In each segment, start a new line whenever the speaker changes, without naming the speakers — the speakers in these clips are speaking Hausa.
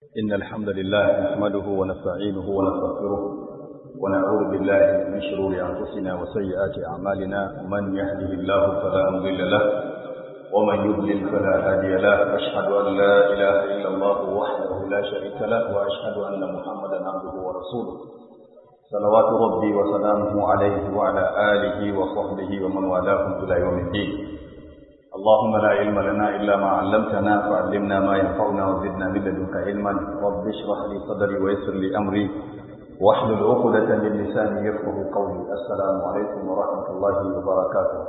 إن الحمد لله نحمده ونستعينه ونستغفره ونعوذ بالله من شرور أنفسنا وسيئات أعمالنا من يهده الله فلا مضل له ومن يضلل فلا هادي له أشهد أن لا إله إلا الله وحده لا شريك له وأشهد أن محمدا عبده ورسوله صلوات ربي وسلامه عليه وعلى آله وصحبه ومن والاهم إلى يوم الدين اللهم لا علم لنا إلا ما علمتنا فعلمنا ما ينفعنا وزدنا من لدنك علما رب اشرح لي صدري ويسر لي أمري واحلل عقدة من لساني يفقه قولي السلام عليكم ورحمة الله وبركاته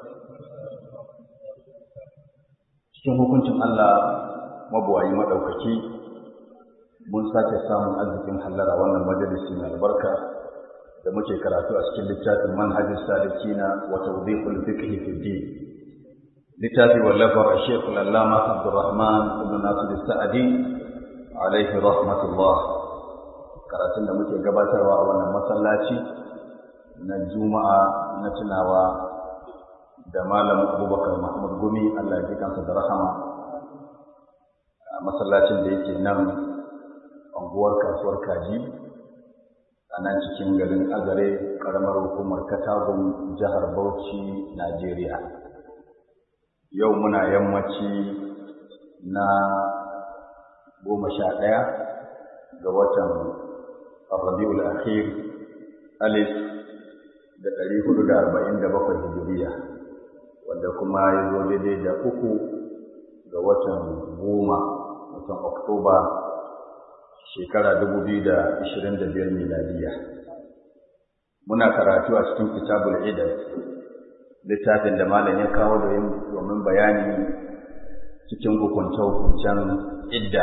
cikin hukuncin Allah mabuwayi maɗaukaki mun sake samun arzikin hallara wannan majalisi mai albarka da muke karatu a cikin littafin manhajin salikina wa tawdihul fiqh fi din littafi wallafar Sheikh Al-Allama Abdurrahman ibn Nasir Sa'di alaihi rahmatullah karatun da muke gabatarwa a wannan masallaci na Juma'a na tunawa da Malam Abubakar Mahmud Gumi Allah ya ji kansa da rahama a masallacin da yake nan anguwar kasuwar kaji a nan cikin garin Azare karamar hukumar Katagun jihar Bauchi Najeriya yau muna yammaci na goma sha ɗaya ga watan Rabiul Akhir alif da ɗari hudu da arba'in da bakwai hijiriya wanda kuma ya zo daidai da uku ga watan goma watan Oktoba shekara dubu biyu da ashirin da biyar miladiya muna karatu a cikin kitabul idad littafin da malam ya kawo domin bayani cikin hukunce-hukuncen idda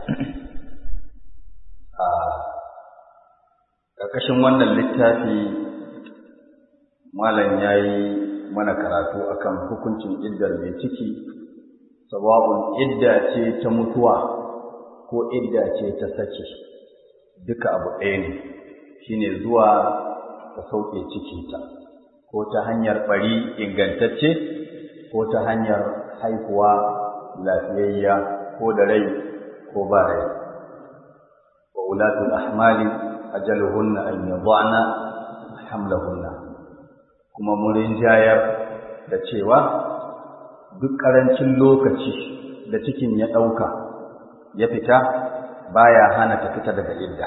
a ƙarƙashin wannan littafi malam ya yi mana karatu akan hukuncin iddar mai ciki sawa'un idda ce ta mutuwa ko idda ce ta sake duka abu ɗaya ne shine zuwa ta sauke cikinta ko ta hanyar ɓari ingantacce ko ta hanyar haihuwa lafiyayya ko da rai ko ba rai wa ulatul ahmali ajaluhunna an yadhana hamlahunna kuma mun jayar da cewa duk ƙarancin lokaci da cikin ya ɗauka ya fita baya hana ta fita daga idda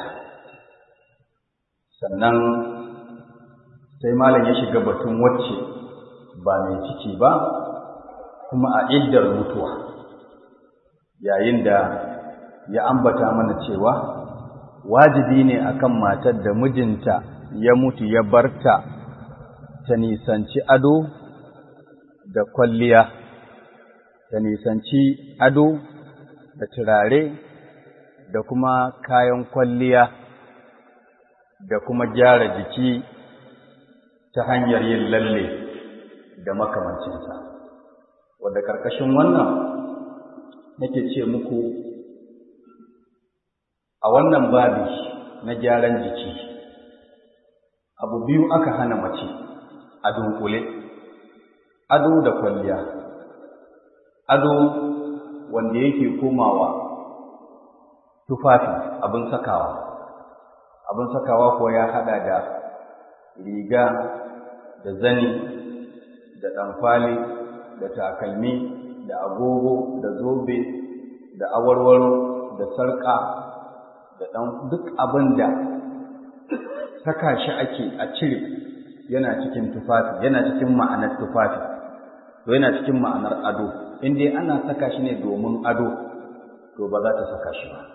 sannan sai malam ya shiga batun wacce ba mai ciki ba kuma a iddar mutuwa yayin da ya ambata mana cewa wajibi ne akan matar da mijinta ya mutu ya barta ta nisanci ado da kwalliya ta nisanci ado da turare da kuma kayan kwalliya da kuma gyara jiki ta hanyar yin lalle da makamancinsa wadda ƙarƙashin wannan nake ce muku a wannan babi na gyaran jiki abu biyu aka hana mace a dunkule ado da kwalliya ado wanda yake komawa tufafi abin sakawa abin sakawa ko ya hada da riga da zani da ɗanfali da takalmi da agogo da zobe da awarwaro da sarƙa da ɗan duk abin da saka shi ake a cire yana cikin tufafi yana cikin ma'anar tufafi to yana cikin ma'anar ado in dai ana saka shi ne domin ado to ba za ta saka shi ba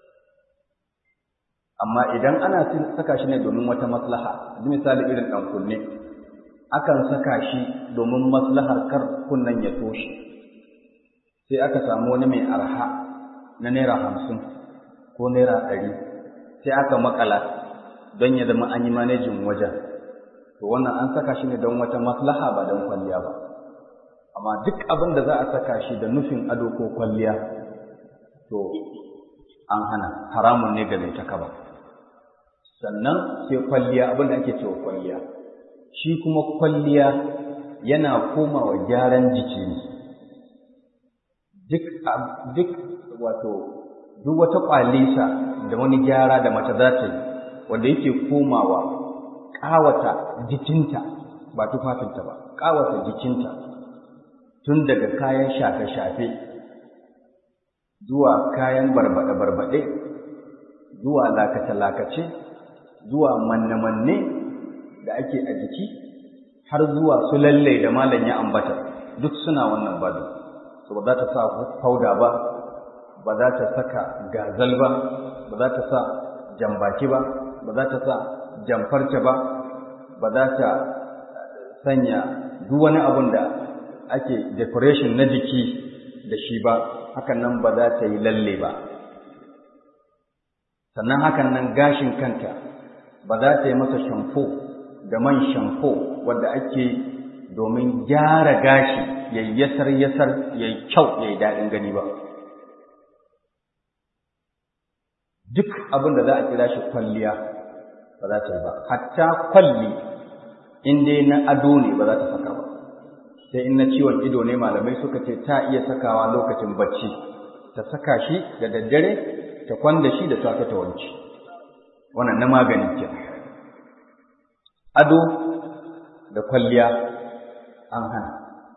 amma idan ana saka shi ne domin wata maslaha misali irin ɗan kunne akan saka shi domin maslahar kar kunnen ya toshe sai aka samu wani mai arha na naira hamsin ko naira ɗari sai aka makala don ya zama an yi manejin wajen to wannan an saka shi ne don wata maslaha ba don kwalliya ba amma duk abin da za a saka shi da nufin ado ko kwalliya to an hana haramun ne ga mai takaba sannan sai kwalliya abin da ake cewa kwalliya shi kuma kwalliya yana komawa gyaran jiki ne duk duk wato duk wata kwalisa da wani gyara da mace za ta yi wanda yake komawa ƙawata jikinta ba tufafinta ba ƙawata jikinta tun daga kayan shafe-shafe zuwa kayan barbaɗe-barbaɗe zuwa lakace-lakace zuwa manne-manne da ake a jiki har zuwa su lalle da malam ya ambata duk suna wannan badu so ba za ta sa fauda ba ba za ta saka gazal ba ba za ta sa jambaki ba ba za ta sa jamfarce ba ba za ta sanya duk wani abun da ake decoration na jiki da shi ba hakan nan ba za ta yi lalle ba sannan hakan nan gashin kanta ba za ta yi masa shamfo da man shamfo wadda ake domin gyara gashi ya yasar yasar ya yi kyau ya yi daɗin gani ba duk abin da za a kira shi kwalliya ba za ta yi ba hatta kwalli in dai na ado ne ba za ta saka ba sai in na ciwon ido ne malamai suka ce ta iya sakawa lokacin bacci ta saka shi da daddare ta kwanda shi da safe ta wanci wannan na magani ke ado da kwalliya an hana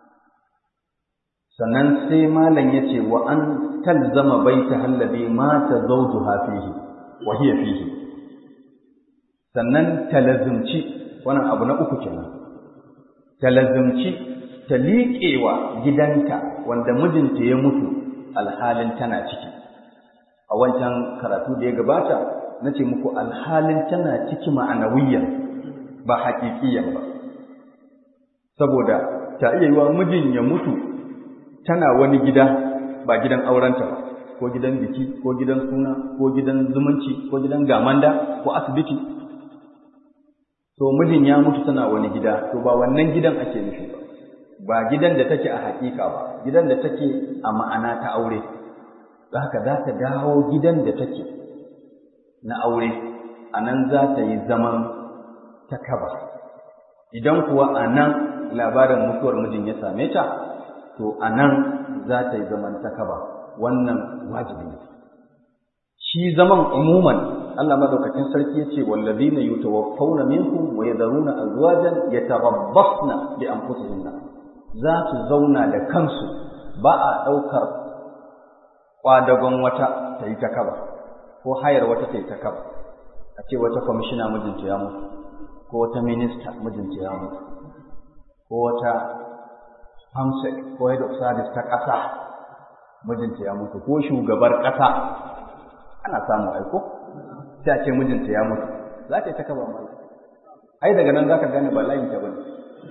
sannan sai malam ya ce wa an talzama baita hallabi mata zawjuha fihi wa hiya fihi sannan talazumci wannan abu na uku kenan talazumci ta liƙewa gidanta wanda mijinta ya mutu alhalin tana ciki a wancan karatu da ya gabata na ce muku alhalin tana ciki ma'anawiyyan ba haƙiƙiyan ba saboda ta iya yiwa mijin ya mutu tana wani gida ba gidan aurenta ba ko gidan biki ko gidan suna ko gidan zumunci ko gidan gamanda ko asibiti to mijin ya mutu tana wani gida to ba wannan gidan ake nufi ba ba gidan da take a hakika ba gidan da take a ma'ana ta aure da haka za ta dawo gidan da take na aure a nan za ta yi zaman takaba idan kuwa a nan labarin mutuwar mijin ya same ta to a nan za ta yi zaman takaba wannan wajibi ne shi zaman umuman Allah madaukakin sarki yace wallazina yutawaffawna minkum wa yadharuna azwajan yatarabbasna bi anfusihinna za su zauna da kansu ba a daukar kwadagon wata ta yi takaba ko hayar wata ta yi takaba a ce wata kwamishina mijinta ya mutu ko wata minista mijinta ya mutu ko wata hamsek ko head of service ta ƙasa mijinta ya mutu ko shugabar ƙasa ana samu aiko sai a ce mijinta ya mutu za ta yi ta kaba mai ai daga nan za ka gane ba layin ta bane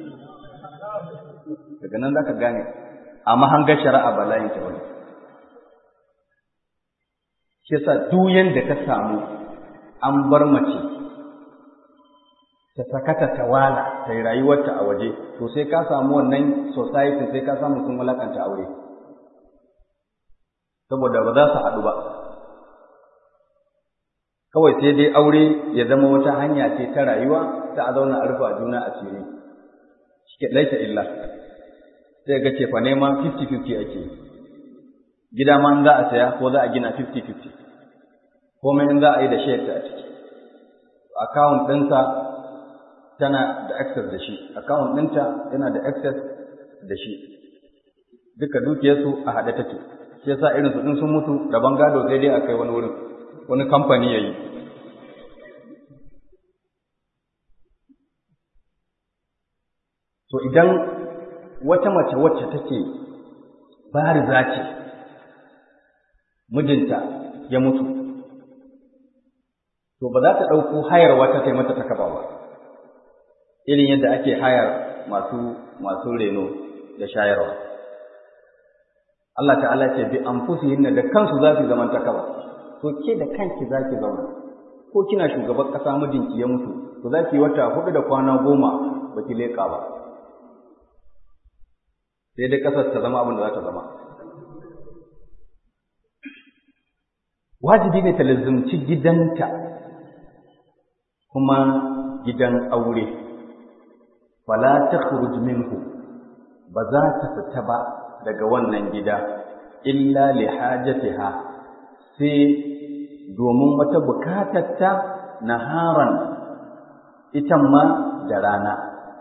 daga nan za ka gane a mahangar shari'a ba layin ta bane shi yasa duk yanda ka samu an bar mace ta sakata ta wala ta yi rayuwarta a waje to sai ka samu wannan society sai ka samu sun walakanta aure saboda ba za su haɗu ba kawai sai dai aure ya zama wata hanya ce ta rayuwa ta a zauna a rufa juna a cire shike laita illa sai ga ce fa nema 50-50 ake gida ma in za a saya ko za a gina 50-50 komai in za a yi da shayar ta a ciki account ɗinsa tana da access da shi account ɗinta yana da access da shi duka dukiyarsu a haɗe take shi yasa irin su ɗin sun mutu rabon gado sai dai a kai wani wurin wani kamfani ya yi to idan wata mace wacce take bariza ce mijinta ya mutu to ba za ta ɗauko hayar wata ta yi mata takaba ba irin yadda ake hayar masu masu reno da shayarwa Allah ta'ala ce bi anfusihinna da kansu za su zaman takaba to ke da kanki za ki zauna ko kina shugaban ƙasa mijinki ya mutu to za ki yi wata hudu da kwana goma ba ki leƙa ba sai dai ƙasar ta zama abin da za ta zama wajibi ne ta lazumci gidanta kuma gidan aure fala takhruj minhu ba za ta fita ba daga wannan gida illa li hajatiha sai domin wata bukatarta naharan ita ma da rana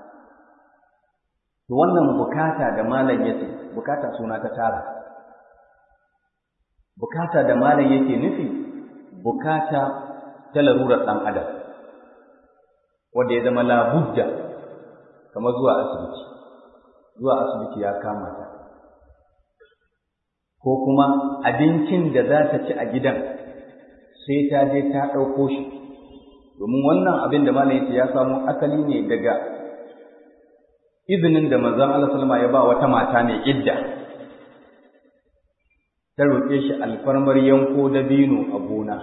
to wannan bukata da malam yace bukata suna ta tara bukata da malam yake nufi bukata ta larurar ɗan adam wanda ya zama labudda kamar zuwa asibiti zuwa asibiti ya kama ta ko kuma abincin da za ta ci a gidan sai ta je ta ɗauko shi domin wannan abin da malam yace ya samu asali ne daga izinin da manzon Allah sallama ya ba wata mata mai idda ta roƙe shi alfarmar yanko dabino a gona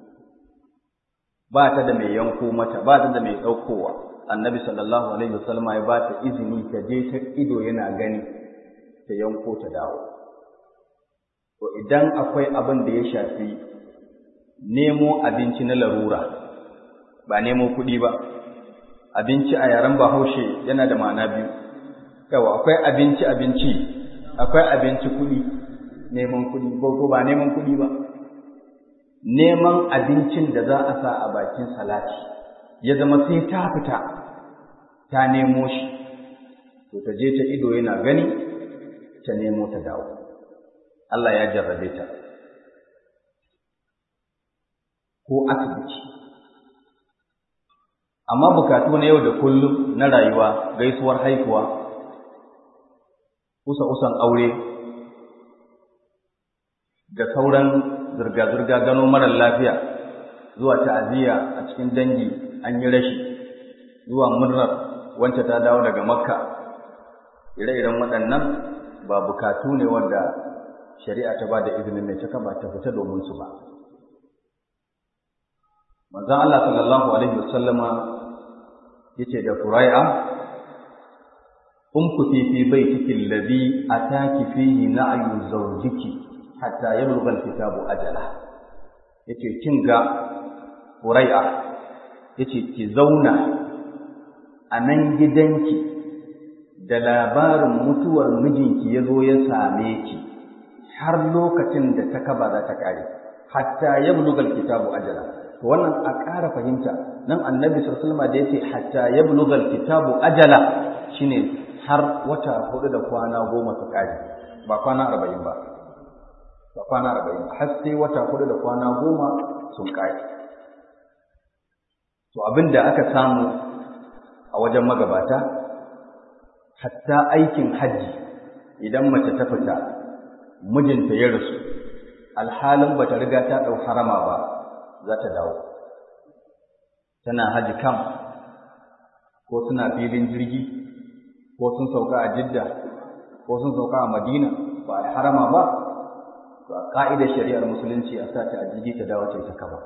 ba ta da mai yanko mata ba ta da mai ɗaukowa annabi sallallahu alaihi wasallama ya ba ta izini ta je ta ido yana gani ta yanko ta dawo to idan akwai abin da ya shafi nemo abinci na larura ba nemo kuɗi ba abinci a yaren bahaushe yana da ma'ana biyu yawa akwai abinci abinci akwai abinci kuɗi neman kuɗi ko ba neman kuɗi ba neman abincin da za a sa a bakin salati ya zama sai ta fita ta nemo shi to ta je ta ido yana gani ta nemo ta dawo Allah ya jarrabe ta ko asibiti amma bukatu na yau da kullum na rayuwa gaisuwar haihuwa kusa-kusan aure da sauran zirga-zirga gano marar lafiya zuwa ta'aziyya a cikin dangi an yi rashi zuwa murnar wacce ta dawo daga makka ire-iren waɗannan ba bukatu ne wanda shari'a ta ba da izinin mai cika ba ta fita domin su ba manzon Allah sallallahu alaihi wasallama yace da Qurai'a umkuti fi baitiki alladhi ataki fihi na'yu zawjiki hatta yablugha alkitabu ajala yace kin ga Qurai'a yace ki zauna a nan gidanki da labarin mutuwar mijinki ya zo ya same ki har lokacin da ta kaba za ta kare hatta yablugha alkitabu ajala to wannan a ƙara fahimta nan annabi sallallahu alaihi da yace hatta yablugha alkitabu ajala shine har wata hudu da kwana goma su kare ba kwana arba'in ba ba kwana arba'in har sai wata hudu da kwana goma sun kare to abin da aka samu a wajen magabata hatta aikin hajji idan mace ta fita mijinta ya rasu alhalin bata riga ta ɗau harama ba za ta dawo tana haji kam ko suna filin jirgi ko sun sauka a jidda ko sun sauka a madina ba a harama ba to a ka'idar shari'ar musulunci a sa ta a jirgi ta dawo ta kaba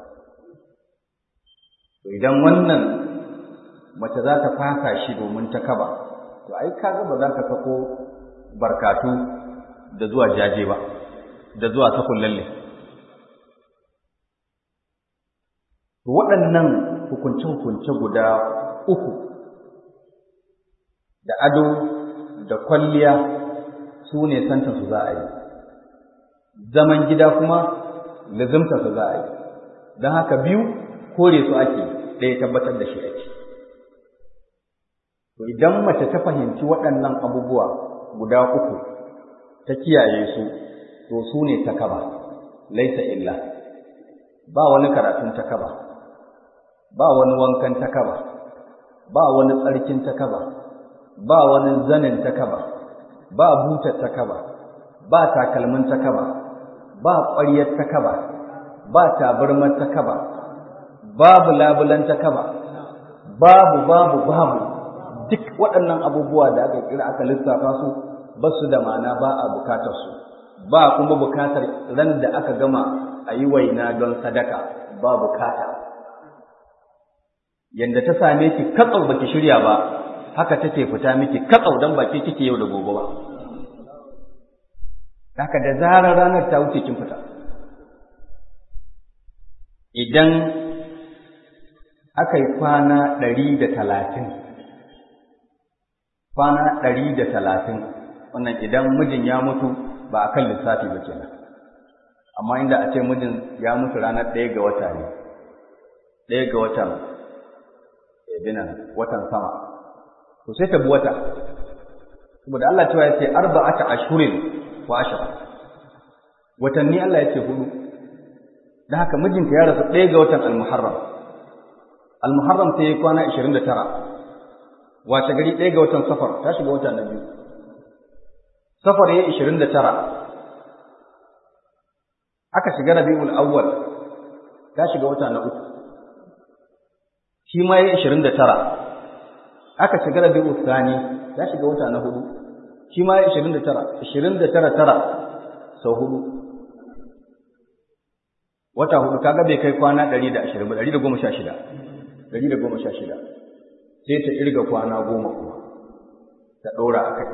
to idan wannan mace za ta fasa shi domin ta kaba to ai kaga ba za ka sako barkatu da zuwa jaje ba da zuwa sakon lalle waɗannan hukunce-hukunce guda uku da ado da kwalliya su ne santansu za a yi zaman gida kuma lazimtarsu za a yi don haka biyu kore su ake ɗaya tabbatar da shi ake to idan mace ta fahimci waɗannan abubuwa guda uku ta kiyaye su to su ne takaba laisa illa ba wani karatun takaba ba wani wankan takaba ba wani tsarkin takaba ba wani zanin takaba ba butar takaba ba takalmin takaba ba ƙwaryar takaba ba tabarmar takaba babu labulan takaba babu babu babu duk waɗannan abubuwa da aka kira aka lissafa su ba su da ma'ana ba a bukatar su ba kuma bukatar ran da aka gama a yi waina don sadaka ba bukata yanda ta same ki katsau baki shirya ba haka take fita miki katsau dan baki kike yau da gobe ba haka da zarar ranar ta wuce kin fita idan aka yi kwana ɗari da talatin kwana ɗari da talatin wannan idan mijin ya mutu ba a kan lissafi ba kenan amma inda a ce mijin ya mutu ranar ɗaya ga wata ne ɗaya ga watan binan watan sama to sai ta bi wata saboda Allah cewa ya ce arba'ata ashhurin wa ashra watanni Allah ya ce hudu da haka mijinta ya rasu ɗaya ga watan al-muharram al-muharram sai ya kwana 29 wace gari ɗaya ga watan safar ta shiga wata na biyu safar ya 29 aka shiga rabi'ul awwal ta shiga wata na uku shi ma ya 29 aka shiga rabi'ul thani ta shiga wata na hudu shi ma ya 29 29 tara sau hudu wata hudu kaga bai kai kwana 120 ba 116 116 sai ta irga kwana goma kuma ta ɗora a kai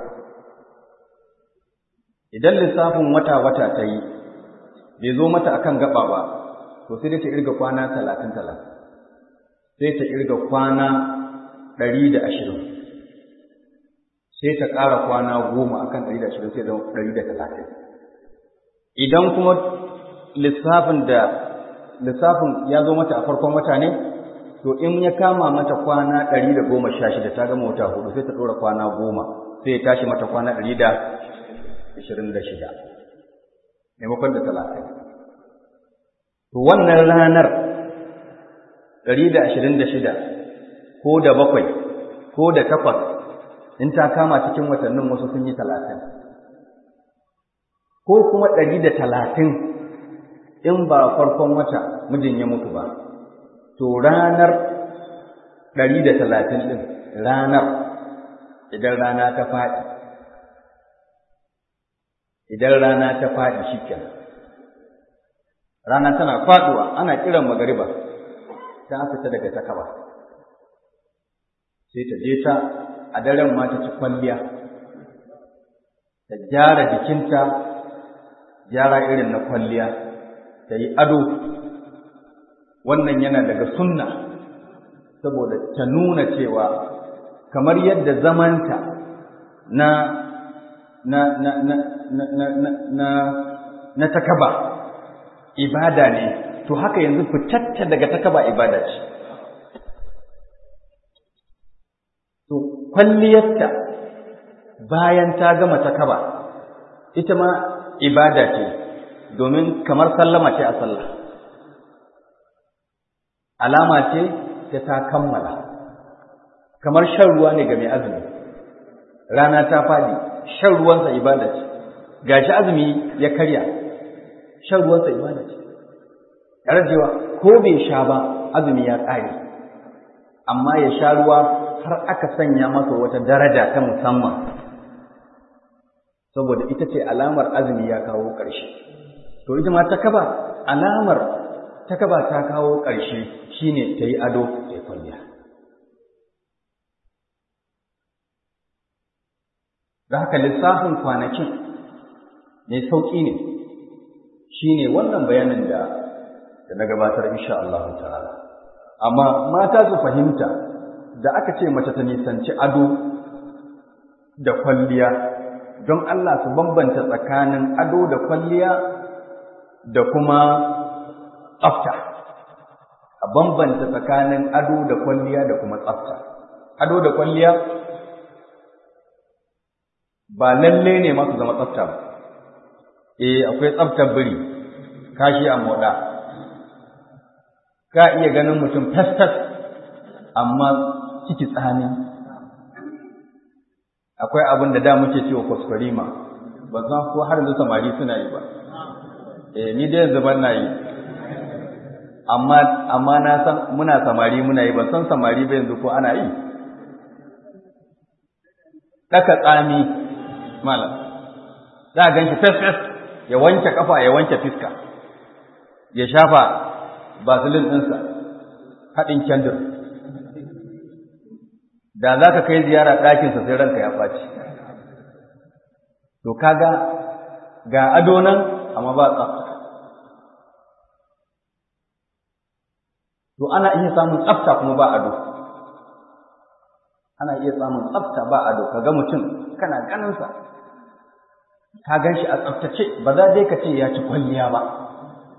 idan lissafin wata-wata ta yi bai zo mata akan gaba ba to sai dai ta irga kwana talatin talatin sai ta irga kwana ɗari da ashirin sai ta ƙara kwana goma akan ɗari da ashirin sai zama ɗari da talatin idan kuma lissafin da lissafin ya zo mata a farkon wata ne to in ya kama mata kwana ɗari da goma sha shida ta gama wata hudu sai ta ɗora kwana goma sai ya tashi mata kwana ɗari da ashirin da shida maimakon da talatin to wannan ranar ɗari da ashirin da shida ko da bakwai ko da takwas in ta kama cikin watannin wasu sun yi talatin ko kuma ɗari da talatin in ba farkon wata mijin ya mutu ba to ranar ɗari da talatin ɗin ranar idan rana ta faɗi idan rana ta faɗi shi kenan rana tana faɗuwa ana kiran magariba ta fita daga takaba sai ta je ta a daren ma ta ci kwalliya ta gyara jikinta gyara irin na kwalliya ta yi ado wannan yana daga sunna saboda ta nuna cewa kamar yadda zamanta na na na na na na na na, na takaba ibada ne to haka yanzu fitatta daga takaba ibada ce to kwalliyarta bayan ta gama takaba ita ma ibada ce domin kamar sallama ce a sallah alama ce ta ta kammala kamar shan ruwa ne ga mai azumi rana ta faɗi shan ruwansa ibada ce gashi azumi ya karya shan ruwansa ibada ce cewa ko bai sha ba azumi ya ƙare amma ya sha ruwa har aka sanya masa wata daraja ta musamman saboda ita ce alamar azumi ya kawo ƙarshe to ita ma ta kaba alamar ta kaba ta kawo ƙarshe shine ta yi ado ta yi kwalliya da haka lissafin kwanakin mai sauƙi ne shine wannan bayanin da da na gabatar insha Allah ta'ala amma mata su fahimta da aka ce mace ta nisanci ado da kwalliya don Allah su bambanta tsakanin ado da kwalliya da kuma tsafta a bambanta tsakanin ado da kwalliya da kuma tsafta ado da kwalliya ba lalle ne masu zama tsafta ba eh akwai tsaftar biri kashi a moda ka iya ganin mutum fes-fes amma ciki tsani akwai abin da da muke cewa kwaskwarima ba san ko har yanzu samari suna yi ba eh ni dai yanzu ban na yi amma amma na san muna samari muna yi ban san samari ba yanzu ko ana yi daka tsami malam za a ganshi fes fes ya wanke kafa ya wanke fiska ya shafa basilin ɗinsa haɗin kyandir da za ka kai ziyara ɗakinsa sai ranka ya ɓaci to kaga ga ado nan amma ba tsafta to ana iya samun tsafta kuma ba ado ana iya samun tsafta ba ado kaga mutum kana ganinsa ka gan shi a tsaftace ba za dai ka ce ya ci kwalliya ba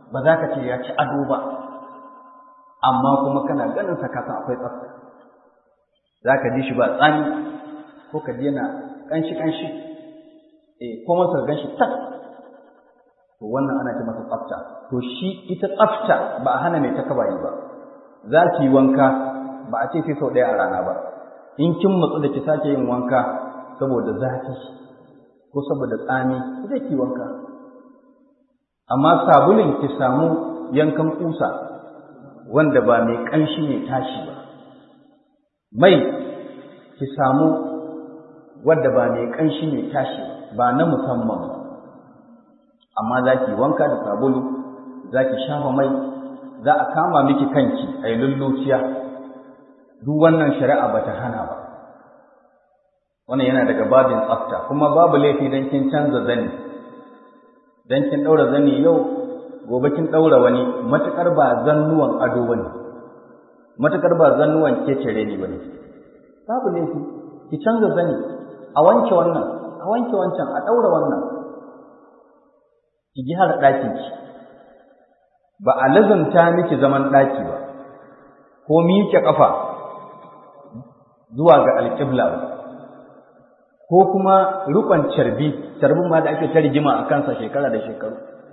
ba za ka ce ya ci ado ba amma kuma kana ganin sa kasan akwai tsafta za ka ji shi ba tsani ko ka ji yana ƙanshi ƙanshi eh ko masa gan shi tak to wannan ana ce masa tsafta to shi ita tsafta ba a hana mai takaba yi ba za ki yi wanka ba a ce sai sau ɗaya a rana ba in kin matsu da ki sake yin wanka saboda zafi ko saboda tsami zai ki wanka amma sabulin ki samu yankan kusa wanda ba mai ƙanshi ne tashi ba mai ki samu wadda ba mai ƙanshi ne tashi ba na musamman ba amma za ki wanka da sabulu za ki shafa mai za a kama miki kanki a yi lulluciya duk wannan shari'a ba ta hana ba wannan yana daga babin tsafta kuma babu laifi don kin canza zani don kin ɗaura zani yau gobe kin ɗaura wani matuƙar ba zannuwan ado wani matuƙar ba zannuwan kecere ne wani babu laifi ki canza zani a wanke wannan a wanke wancan a ɗaura wannan ki ji har ɗakin ki ba a lazanta miki zaman ɗaki ba ko miƙe ƙafa zuwa ga alƙibla ba ko kuma rukon carbi carbin ma da ake ta rigima a kansa shekara da shekaru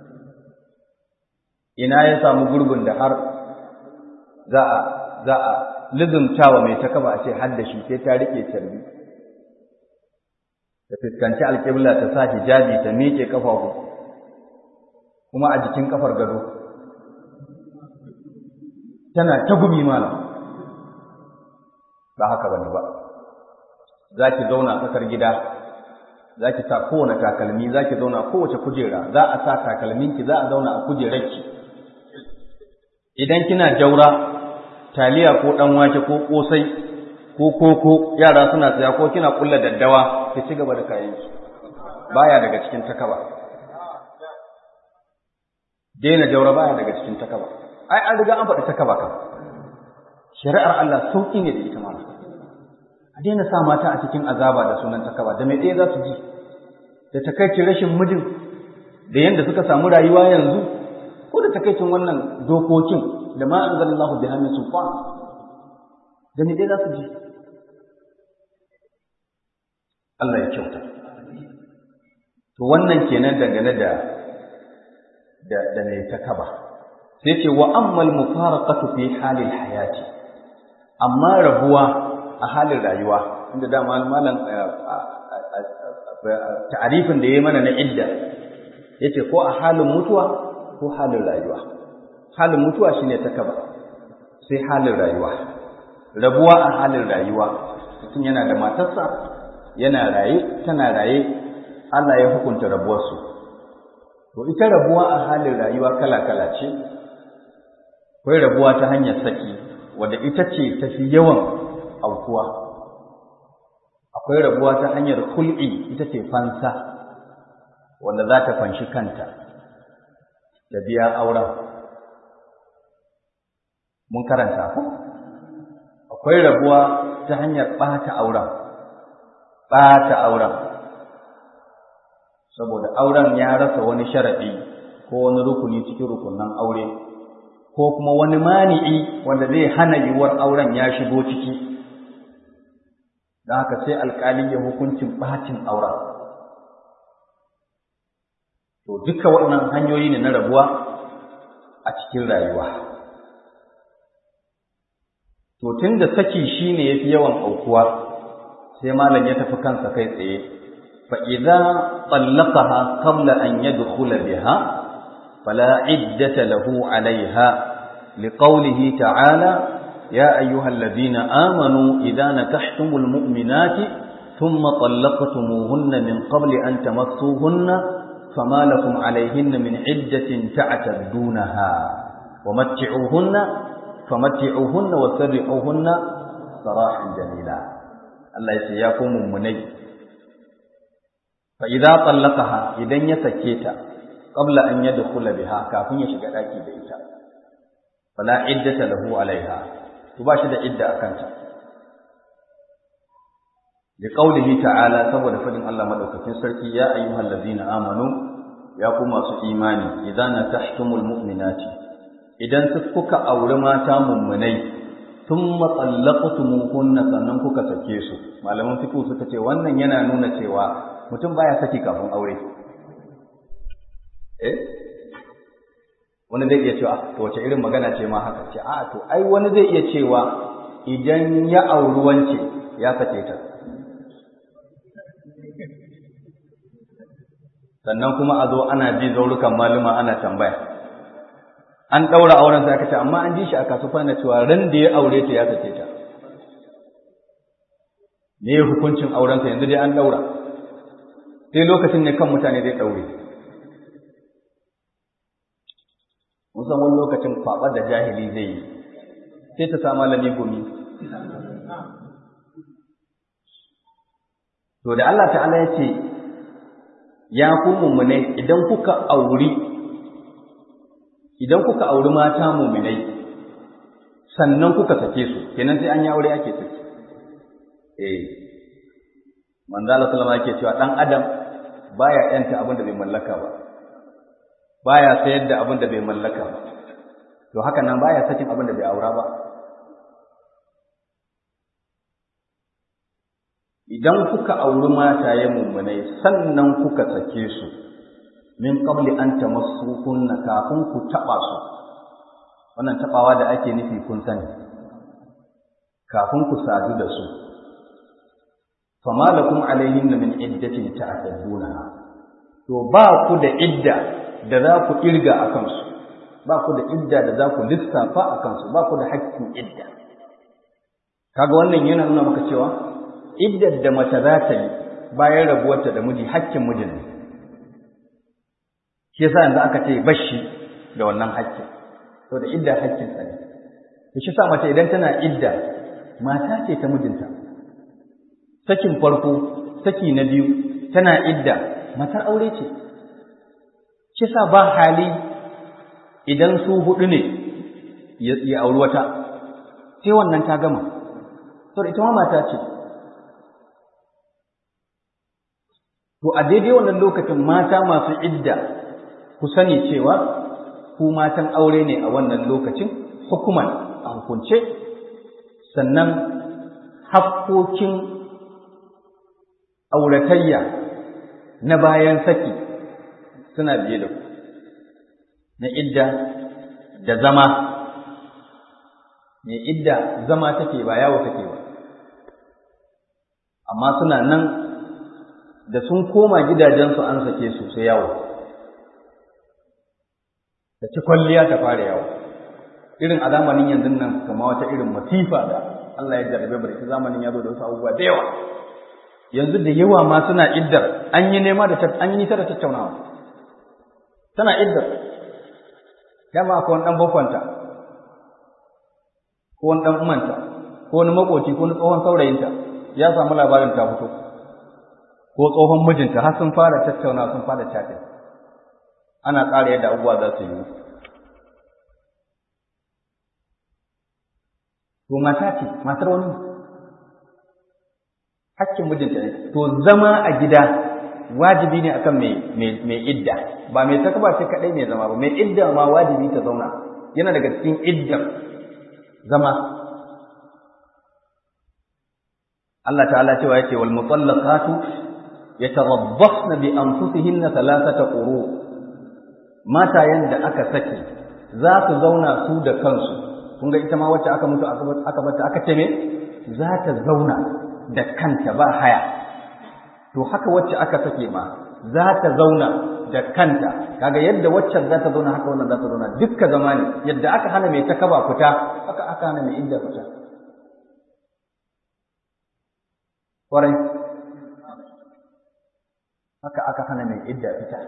ina ya samu gurbin da har za a za a lizumtawa mai ta kaba a ce har da shi sai ta rike carbi ta fuskanci alƙibla ta sa hijabi ta miƙe ƙafafu kuma a jikin ƙafar gado tana ta gumi malam ba haka bane ba za ki zauna a tsakar gida za ki sa kowane takalmi za ki zauna kowace kujera za a sa takalminki za a zauna a kujerarki idan kina jaura taliya ko ɗan wake ko ƙosai ko koko yara suna tsaya ko kina kulla daddawa ki ci gaba da kayanki baya daga cikin takaba daina jaura baya daga cikin takaba ai an riga an faɗi takaba kan shari'ar Allah sauƙi ne da ita ma a daina sa mata a cikin azaba da sunan takaba da mai ɗaya za su ji da takaicin rashin mijin da yadda suka samu rayuwa yanzu ko da takaicin wannan dokokin da ma anzalallahu bi hannun sulfan da mai ɗaya za su ji Allah ya kyauta to wannan kenan dangane da da da mai takaba sai ce wa ammal mufaraqatu fi halil hayati amma rabuwa a halin rayuwa inda da malam ta'arifin da yayi mana na idda yace ko a halin mutuwa ko halin rayuwa halin mutuwa shine takaba sai halin rayuwa rabuwa a halin rayuwa mutum yana da matarsa yana raye tana raye Allah ya hukunta rabuwarsu to ita rabuwa a halin rayuwa kala-kala ce akwai rabuwa ta hanyar saki wadda ita ce tafi yawan aukuwa akwai rabuwa ta hanyar hul'i ita ce fansa wanda za ta fanshi kanta da biya auren mun karanta ku akwai rabuwa ta hanyar ɓata auren ɓata auren saboda auren ya rasa wani sharaɗi ko wani rukuni cikin rukunan aure ko kuma wani mani'i wanda zai hana yiwuwar auren ya shigo ciki don haka sai alƙali ya hukuncin ɓacin auren to duka waɗannan hanyoyi ne na rabuwa a cikin rayuwa to tun da saki shine yafi yawan aukuwa sai malam ya tafi kansa kai tsaye fa idza طلقها قبل أن يدخل بها فلا عدة له عليها لقوله تعالى يا أيها الذين آمنوا إذا نكحتم المؤمنات ثم طلقتموهن من قبل أن تمسوهن فما لكم عليهن من عدة تعتدونها ومتعوهن فمتعوهن وسرعوهن سراحا جميلا الله يسياكم مني فإذا طلقها إذن يسكيتا قبل أن يدخل بها كافين يشغل أكي بإيتا فلا عدة له عليها تباشد عدة أكنتا لقوله تعالى سبب فدن الله مدوكتين سركي يا أيها الذين آمنوا ya ku masu imani idan nakahtumul mu'minati idan su kuka auri mata mummunai thumma tsallaqtumuhunna sannan kuka sake su malaman fiqh suka ce wannan yana nuna cewa mutum baya saki kafin aure eh wani zai iya cewa to wace irin magana ce ma haka ce a to ai wani zai iya cewa idan ya auri wance ya sake ta sannan kuma a zo ana bi zaurukan maluma ana tambaya an ɗaura auren sai aka ce amma an ji shi a kasuwa na cewa ran da ya aure ta ya sake ta me ya hukuncin aurensa yanzu dai an ɗaura sai lokacin ne kan mutane zai ɗaure musan wani lokacin kwaɓar da jahili zai yi sai ta sa malami gumi to da Allah ta'ala ya ce ya ku mummunai idan kuka auri idan kuka auri mata mummunai sannan kuka sake su kenan sai an yi aure ake sake eh manzo Allah sallama yake cewa dan adam baya yanta abin da bai mallaka ba baya sayar da abin da bai mallaka ba to haka nan baya sakin abin da bai aura ba idan kuka auri mataye mummunai sannan kuka sake su min qabli an tamassuhunna kafin ku taba su wannan tabawa da ake nufi kun sani kafin ku sadu da su fama lakum alaihinna min iddatin ta'tadunaha to ba ku da idda da za ku kirga a kansu ba ku da idda da za ku lissafa a kansu ba ku da hakkin idda kaga wannan yana nuna maka cewa iddar da mace za ta yi bayan rabuwarta da miji hakkin mijin ne shi yasa yanzu aka ce bashi da wannan hakkin to da idda hakkin sa ne shi sa mace idan tana idda mata ce ta mijinta sakin farko saki na biyu tana idda matar aure ce shi sa ba hali idan su hudu ne ya auri wata sai wannan ta gama to ita ma mata ce To, a daidai wannan lokacin mata masu idda ku sani cewa ku matan aure ne a wannan lokacin hukuman a hukunce, sannan hakkokin auratayya na bayan saki suna biye da ku, na idda da zama, mai idda zama take ba yawo take ba, amma suna nan da sun koma gidajensu an sake su sai yawo da ci kwalliya ta fara yawo irin a zamanin yanzu nan kama wata irin masifa da Allah ya jarabe barki zamanin ya zo da wasu abubuwa da yawa yanzu da yawa ma suna iddar an yi nema da an yi nisa da tattaunawa tana iddar dama akwai wani dan bakwanta ko wani dan umanta ko wani makoci ko wani tsohon saurayinta ya samu labarin ta fito ko tsohon mijinta har sun fara tattauna sun fara chatting ana tsara yadda abubuwa za su yi to mata ce matar wani hakkin mijinta ne to zama a gida wajibi ne akan mai idda ba mai takaba ce kadai mai zama ba mai idda ma wajibi ta zauna yana daga cikin iddan zama Allah ta'ala cewa yake wal mutallaqatu yatarabbasna bi anfusihinna thalathata quru matayen da aka sake za su zauna su da kansu kun ga ita ma wacce aka mutu aka bata aka ce me za ta zauna da kanta ba haya to haka wacce aka sake ma za ta zauna da kanta kaga yadda waccan za ta zauna haka wannan za ta zauna dukka zama ne yadda aka hana mai takaba fita haka aka hana mai idda fita kwarai haka aka hana mai idda fita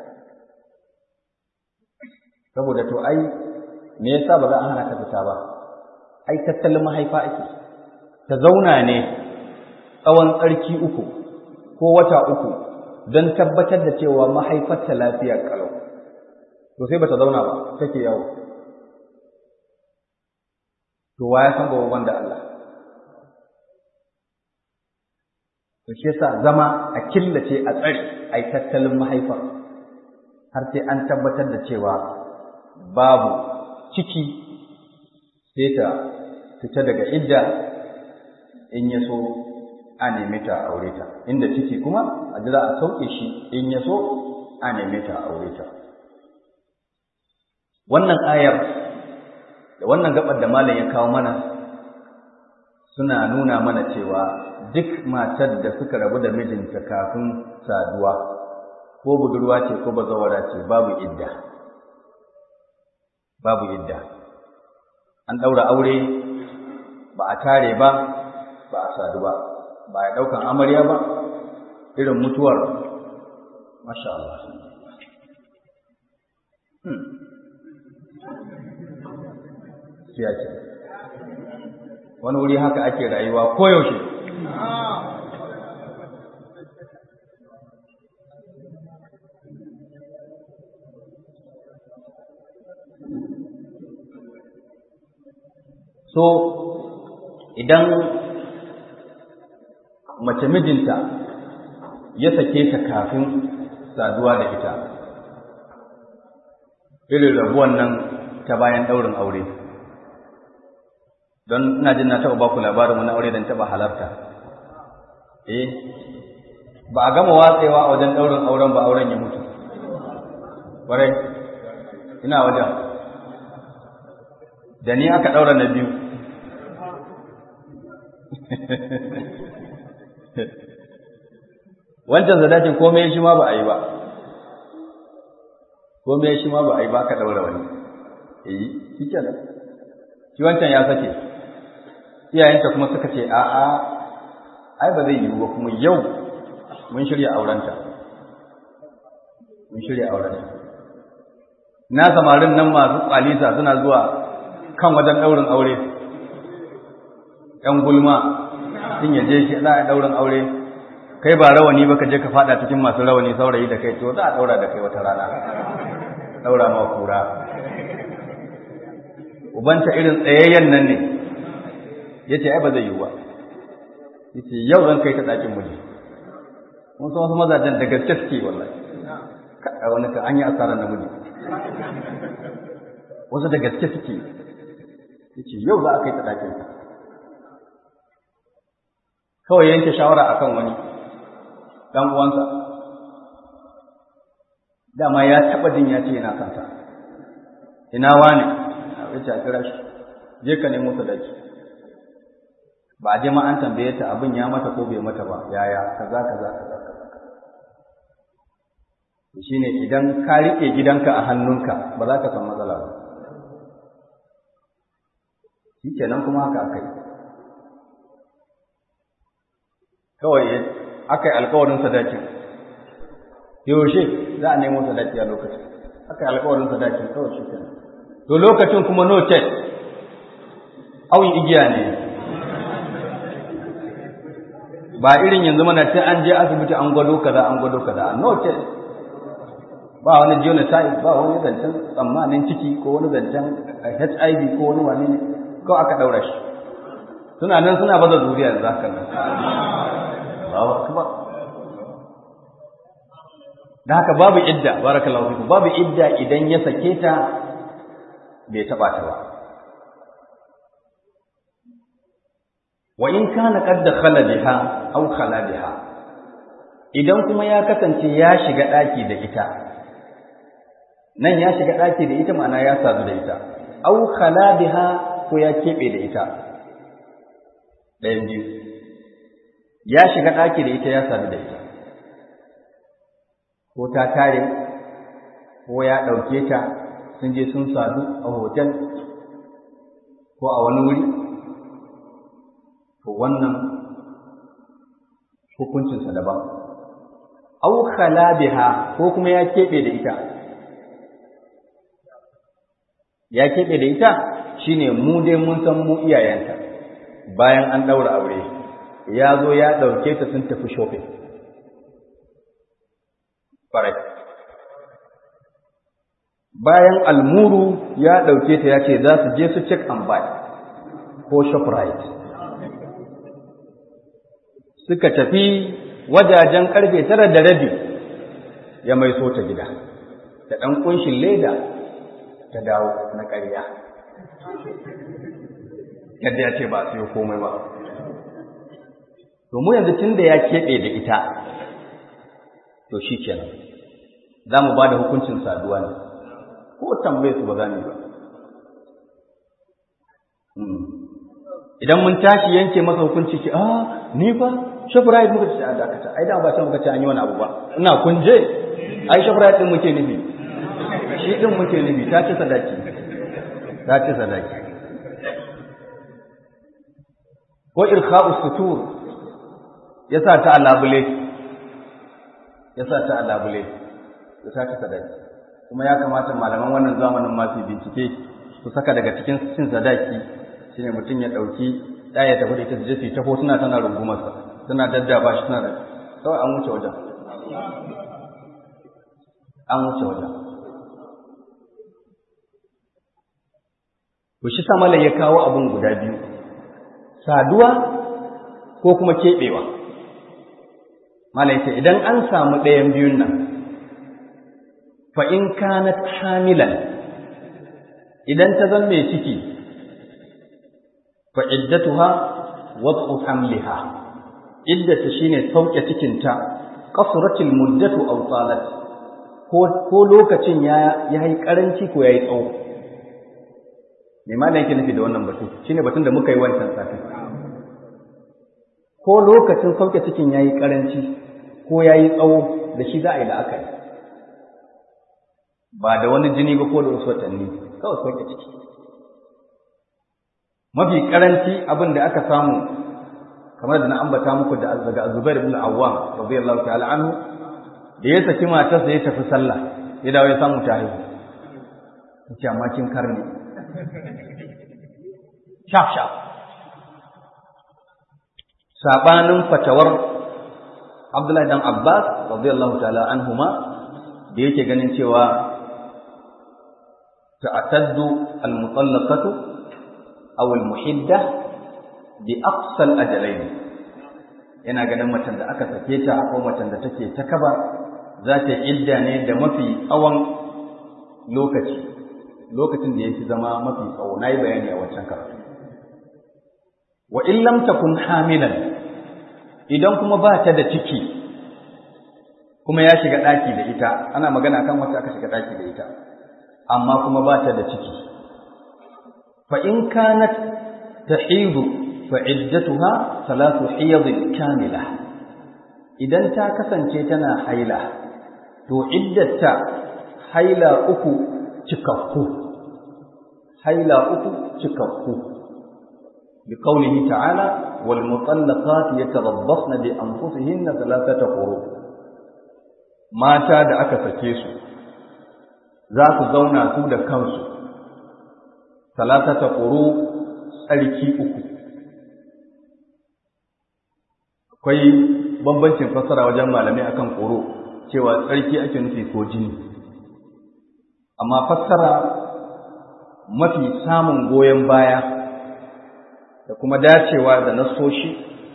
saboda to ai me yasa ba za a hana ta fita ba ai tattalin mahaifa ake ta zauna ne tsawon tsarki uku ko wata uku don tabbatar da cewa mahaifarta lafiya kalau to sai bata zauna ba take yawo to wa ya san gobe da Allah to shi yasa zama a killace a tsari ai tattalin mahaifar har sai an tabbatar da cewa babu ciki sai ta fita daga idda in ya so a neme ta a aure ta inda ciki kuma a jira a sauke shi in ya so a neme ta a aure ta wannan ayar da wannan gabar da malam ya kawo mana suna nuna mana cewa duk matar da suka rabu da mijinta kafin saduwa ko budurwa ce ko bazawara ce babu idda babu idda an ɗaura aure ba a tare ba ba a sadu ba ba ya ɗaukan amarya ba irin mutuwar masha Allah siyasa wani wuri haka ake rayuwa koyaushe so idan mace mijinta ya sake ta kafin saduwa da ita irin rabuwan nan ta bayan ɗaurin aure don ina jin na taɓa ba ku labarin wani aure don taɓa halarta eh ba a gama watsewa a wajen ɗaurin auren ba auren ya mutu ƙwarai ina wajen da ni aka ɗaura na biyu wancan zadakin komai shi ma ba a yi ba komai shi ma ba a yi ba ka ɗaura wani eh shi kenan shi wancan ya sake iyayenta kuma suka ce a'a ai ba zai yiwu ba kuma yau mun shirya aurenta mun shirya aurenta na samarin nan masu kwalisa suna zuwa kan wajen ɗaurin aure ‘yan gulma sun yaje shi za a ɗaurin aure kai ba rawani ba ka je ka faɗa cikin masu rawani saurayi da kai to za a ɗaura da kai wata rana ɗaura ma kura ubanta irin tsayayyen nan ne ya ce ai ba zai yiwu ba ya ce yau zan kai ta ɗakin miji mun san wasu mazajen da gaske suke wallahi kaɗa wani ka an yi asarar namiji wasu da gaske suke ya ce yau za a kai ta ɗakin kawai yanke shawara a kan wani ɗan uwansa dama ya taɓa jin ya ce yana kanta ina wane ya ce a kira shi je ka nemo sadaki ba a je ma an tambaye ta abin ya mata ko bai mata ba yaya kaza kaza kaza kaza shine idan ka rike gidanka a hannunka ba za ka san matsala ba shikenan kuma haka akai kawai aka yi alkawarin sadakin yaushe za a nemo sadaki a lokacin aka yi alkawarin sadakin kawai shi kenan to lokacin kuma no check awin igiya ne ba irin yanzu mana sai an je asibiti an gwado kaza an gwado kaza no check ba wani genotype ba wani zancen tsammanin ciki ko wani zancen HIV ko wani wani ne ko aka daura shi suna nan suna baza zuriya da zaka nan Allahu akbar da haka babu idda barakallahu fiku babu idda idan ya sake ta bai taba ta ba wa in kana qad dakhala biha aw khala biha idan kuma ya kasance ya shiga daki da ita nan ya shiga daki da ita ma'ana ya sadu da ita aw khala biha ko ya kebe da ita ɗayan biyu ya shiga daki da ita ya sadu da ita ko ta tare ko ya ɗauke ta sun je sun sadu a hotel ko a wani wuri to wannan hukuncinsa daban au khala biha ko kuma ya keɓe da ita ya keɓe da ita shine mu dai mun san mu iyayenta bayan an ɗaura aure ya zo ya ɗauke ta sun tafi shopping Farai. Bayan almuru ya ɗauke ta ya ce za su je su check and buy ko shoprite. Suka tafi wajajen ƙarfe tara da rabi ya mai so ta gida. da ɗan kunshin leda ta dawo na ƙarya yadda ya ce ba sai komai ba domin yanzu tun da ya keɓe da ita to shi kenan za mu ba da hukuncin saduwa ne ko tambaye su ba za mu ba idan mun tashi yanke masa hukunci ki a ni fa shafirayit muka ce a dakata ai da ba ta muka ce an yi wani abu ba ina kunje ai shafirayit din muke nufi shi din muke nufi ta ci sadaki ta ci sadaki ko irkha'u sutur ya sa ta alabule ya sa ta alabule ya sa ta sadaki kuma ya kamata malaman wannan zamanin masu bincike su saka daga cikin cin sadaki shine mutum ya ɗauki ɗaya tafi da ita su je su ta hotuna tana rungumarsa tana daddaba shi tana da kawai an wuce wajen an wuce wajen to shi sa ya kawo abin guda biyu saduwa ko kuma keɓewa malaita idan an samu ɗayan biyun nan fa in kanat hamilan idan ta zan mai ciki fa iddatuha wad'u hamliha iddata shine sauke cikinta qasratil muddatu aw talat ko ko lokacin ya yayi karanci ko yayi tsawo me ma yake nufi da wannan batu shine batun da muka yi wancan satin ko lokacin sauke cikin yayi karanci ko yayi tsawo da shi za a yi la'akari ba da wani jini ba ko da wasu watanni kawai sauke ciki mafi karanci abin da aka samu kamar da na ambata muku da daga Zubair ibn Awwam radiyallahu ta'ala anhu da ya saki matarsa ya tafi sallah ya dawo ya samu ta haihu yace amma kin karni shaf shaf sabanin fatawar Abdullahi dan Abbas radiyallahu ta'ala anhuma da yake ganin cewa ta'taddu al-mutallaqatu aw al-muhiddah bi aqsal ajalain yana ganin macen da aka sake ta ko macen da take ta kaba za ta idda ne da mafi tsawon lokaci lokacin da yake zama mafi tsawo nayi bayani a wancan karatu wa in lam takun hamilan idan kuma ba ta da ciki kuma ya shiga daki da ita ana magana kan wacce aka shiga daki da ita amma kuma ba ta da ciki fa in kanat tahidu fa'iddatuha salatu hiyadin kamila idan ta kasance tana haila to iddata haila uku cikakku haila uku cikakku bi qawlihi ta'ala wal mutallaqat yatarabbasna bi anfusihinna thalathata quru mata da aka sake su za su zauna su da kansu thalathata quru tsarki uku akwai bambancin fassara wajen malamai akan koro cewa tsarki ake nufi ko jini amma fassara mafi samun goyon baya da kuma dacewa da nasoshi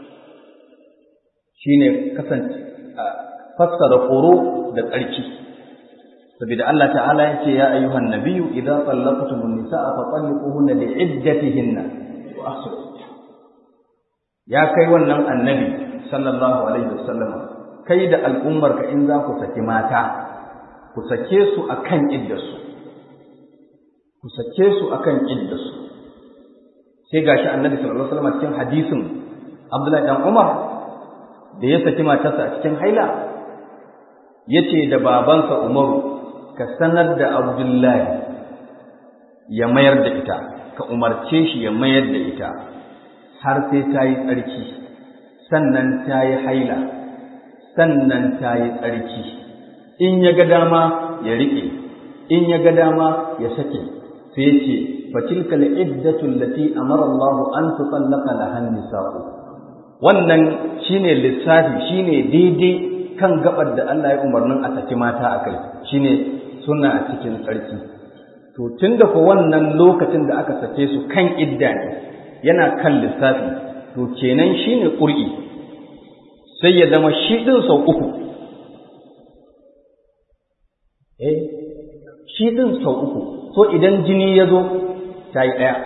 shine kasance fassara koro da tsarki saboda Allah ta'ala yake ya ayyuhan nabiyyu idza tallaqtumun nisaa fa talliquhunna li'iddatihinna wa ahsin ya kai wannan annabi sallallahu alaihi wasallam kai da al'ummarka in za ku saki mata ku sake su akan iddarsu ku sake su akan iddarsu sai gashi annabi sallallahu alaihi wasallam cikin hadisin Abdullahi dan Umar da ya saki matarsa a cikin haila yace da babansa Umaru ka sanar da Abdullahi ya mayar da ita ka umarce shi ya mayar da ita har sai ta yi tsarki sannan ta yi haila sannan ta yi tsarki in ya ga dama ya riƙe in ya ga dama ya sake sai ce fatilka al'iddatu allati amara Allah an tutallaqa laha nisa'u wannan shine lissafi shine daidai kan gabar da Allah ya umarnin a saki mata akai shine suna cikin tsarki to tunda ko wannan lokacin da aka sake su kan idda ne yana kan lissafi to kenan shine qur'i sai ya zama shi din sau uku eh shi ɗin sau uku so idan jini ya zo ta yi ɗaya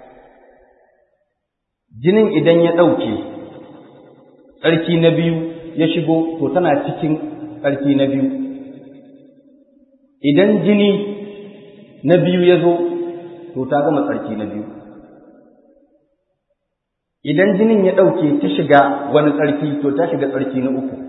jinin idan ya ɗauke tsarki na biyu ya shigo to tana cikin tsarki na biyu idan jini na biyu ya zo to ta gama tsarki na biyu idan jinin ya ɗauke ta shiga wani tsarki to ta shiga tsarki na uku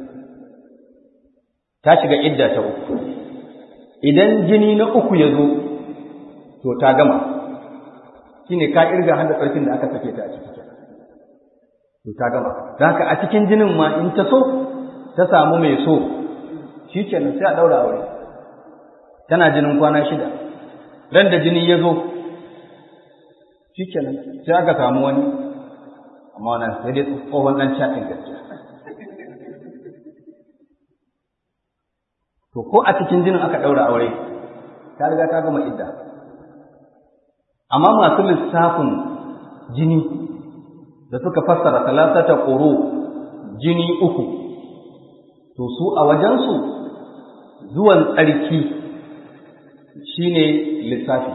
ta shiga idda ta uku idan jini na uku ya zo to ta gama shine ka irga hada tsarkin da aka sake ta a ciki to ta gama don haka a cikin jinin ma in ta so ta samu mai so shi kenan sai a ɗaura aure tana jinin kwana shida ran da jini ya zo shi kenan sai aka samu wani amma wannan sai dai tsohon ɗan caɗin gaskiya to ko a cikin jinin aka ɗaura aure ta riga ta gama idda amma masu lissafin jini da suka fassara talatata ƙoro jini uku to su a wajensu zuwan tsarki shine lissafi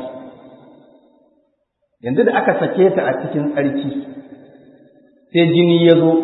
yanzu da aka sake ta a cikin tsarki sai jini ya zo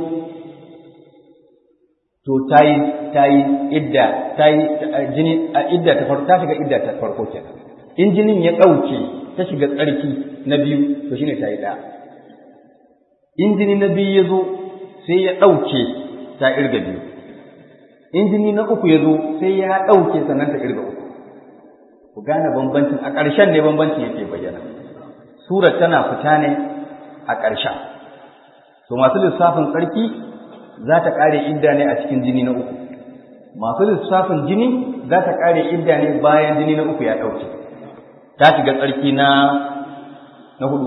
to ta yi ta yi idda ta yi jini a idda ta farko ta shiga idda ta farko kenan in jinin ya ɗauke ta shiga tsarki na biyu to shine ta yi ɗaya in jini na biyu ya zo sai ya ɗauke ta irga biyu in jini na uku ya zo sai ya ɗauke sannan ta irga uku ku gane bambancin a ƙarshen ne bambancin yake bayyana surar tana fita ne a ƙarshen to masu lissafin tsarki za ta ƙare idda ne a cikin jini na uku masu lissafin jini za ta ƙare idda ne bayan jini na uku ya ɗauke ta shiga tsarki na na hudu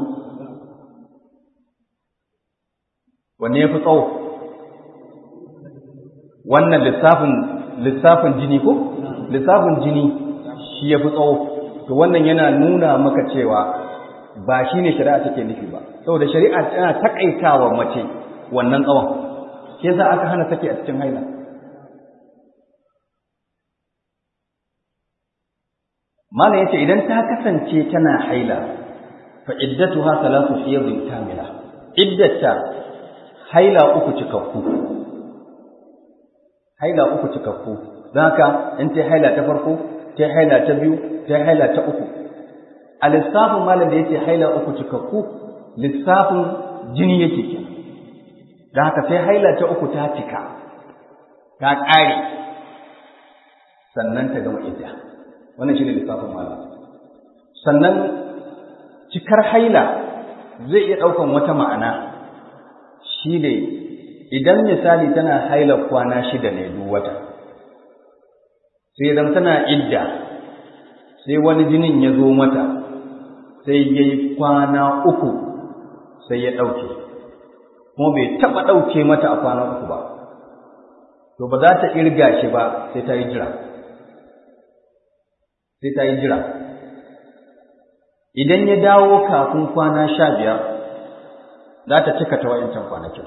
wanne ya fi tsawo wannan lissafin lissafin jini ko lissafin jini shi ya fi tsawo to wannan yana nuna maka cewa ba shi ne shari'a take nufi ba saboda shari'a tana takaitawa mace wannan tsawon shi yasa aka hana take a cikin haila Malam yace idan ta kasance tana haila fa iddatuha salatu hiyadin kamila iddata haila uku cikakku haila uku cikakku don haka in ta haila ta farko ta haila ta biyu ta haila ta uku a lissafin malam da yake haila uku cikakku lissafin jini yake ke don haka sai haila ta uku ta cika ta ƙare sannan ta gama idda wannan shi ne lissafin malam sannan cikar haila zai iya ɗaukan wata ma'ana shi ne idan misali tana haila kwana shida ne duk wata sai idan tana idda sai wani jinin ya zo mata sai ya yi kwana uku sai ya ɗauke kuma bai taɓa ɗauke mata a kwana uku ba to ba za ta irga shi ba sai ta yi jira sai ta yi jira idan ya dawo kafin kwana sha biyar za ta cika ta wa'incan kwanakin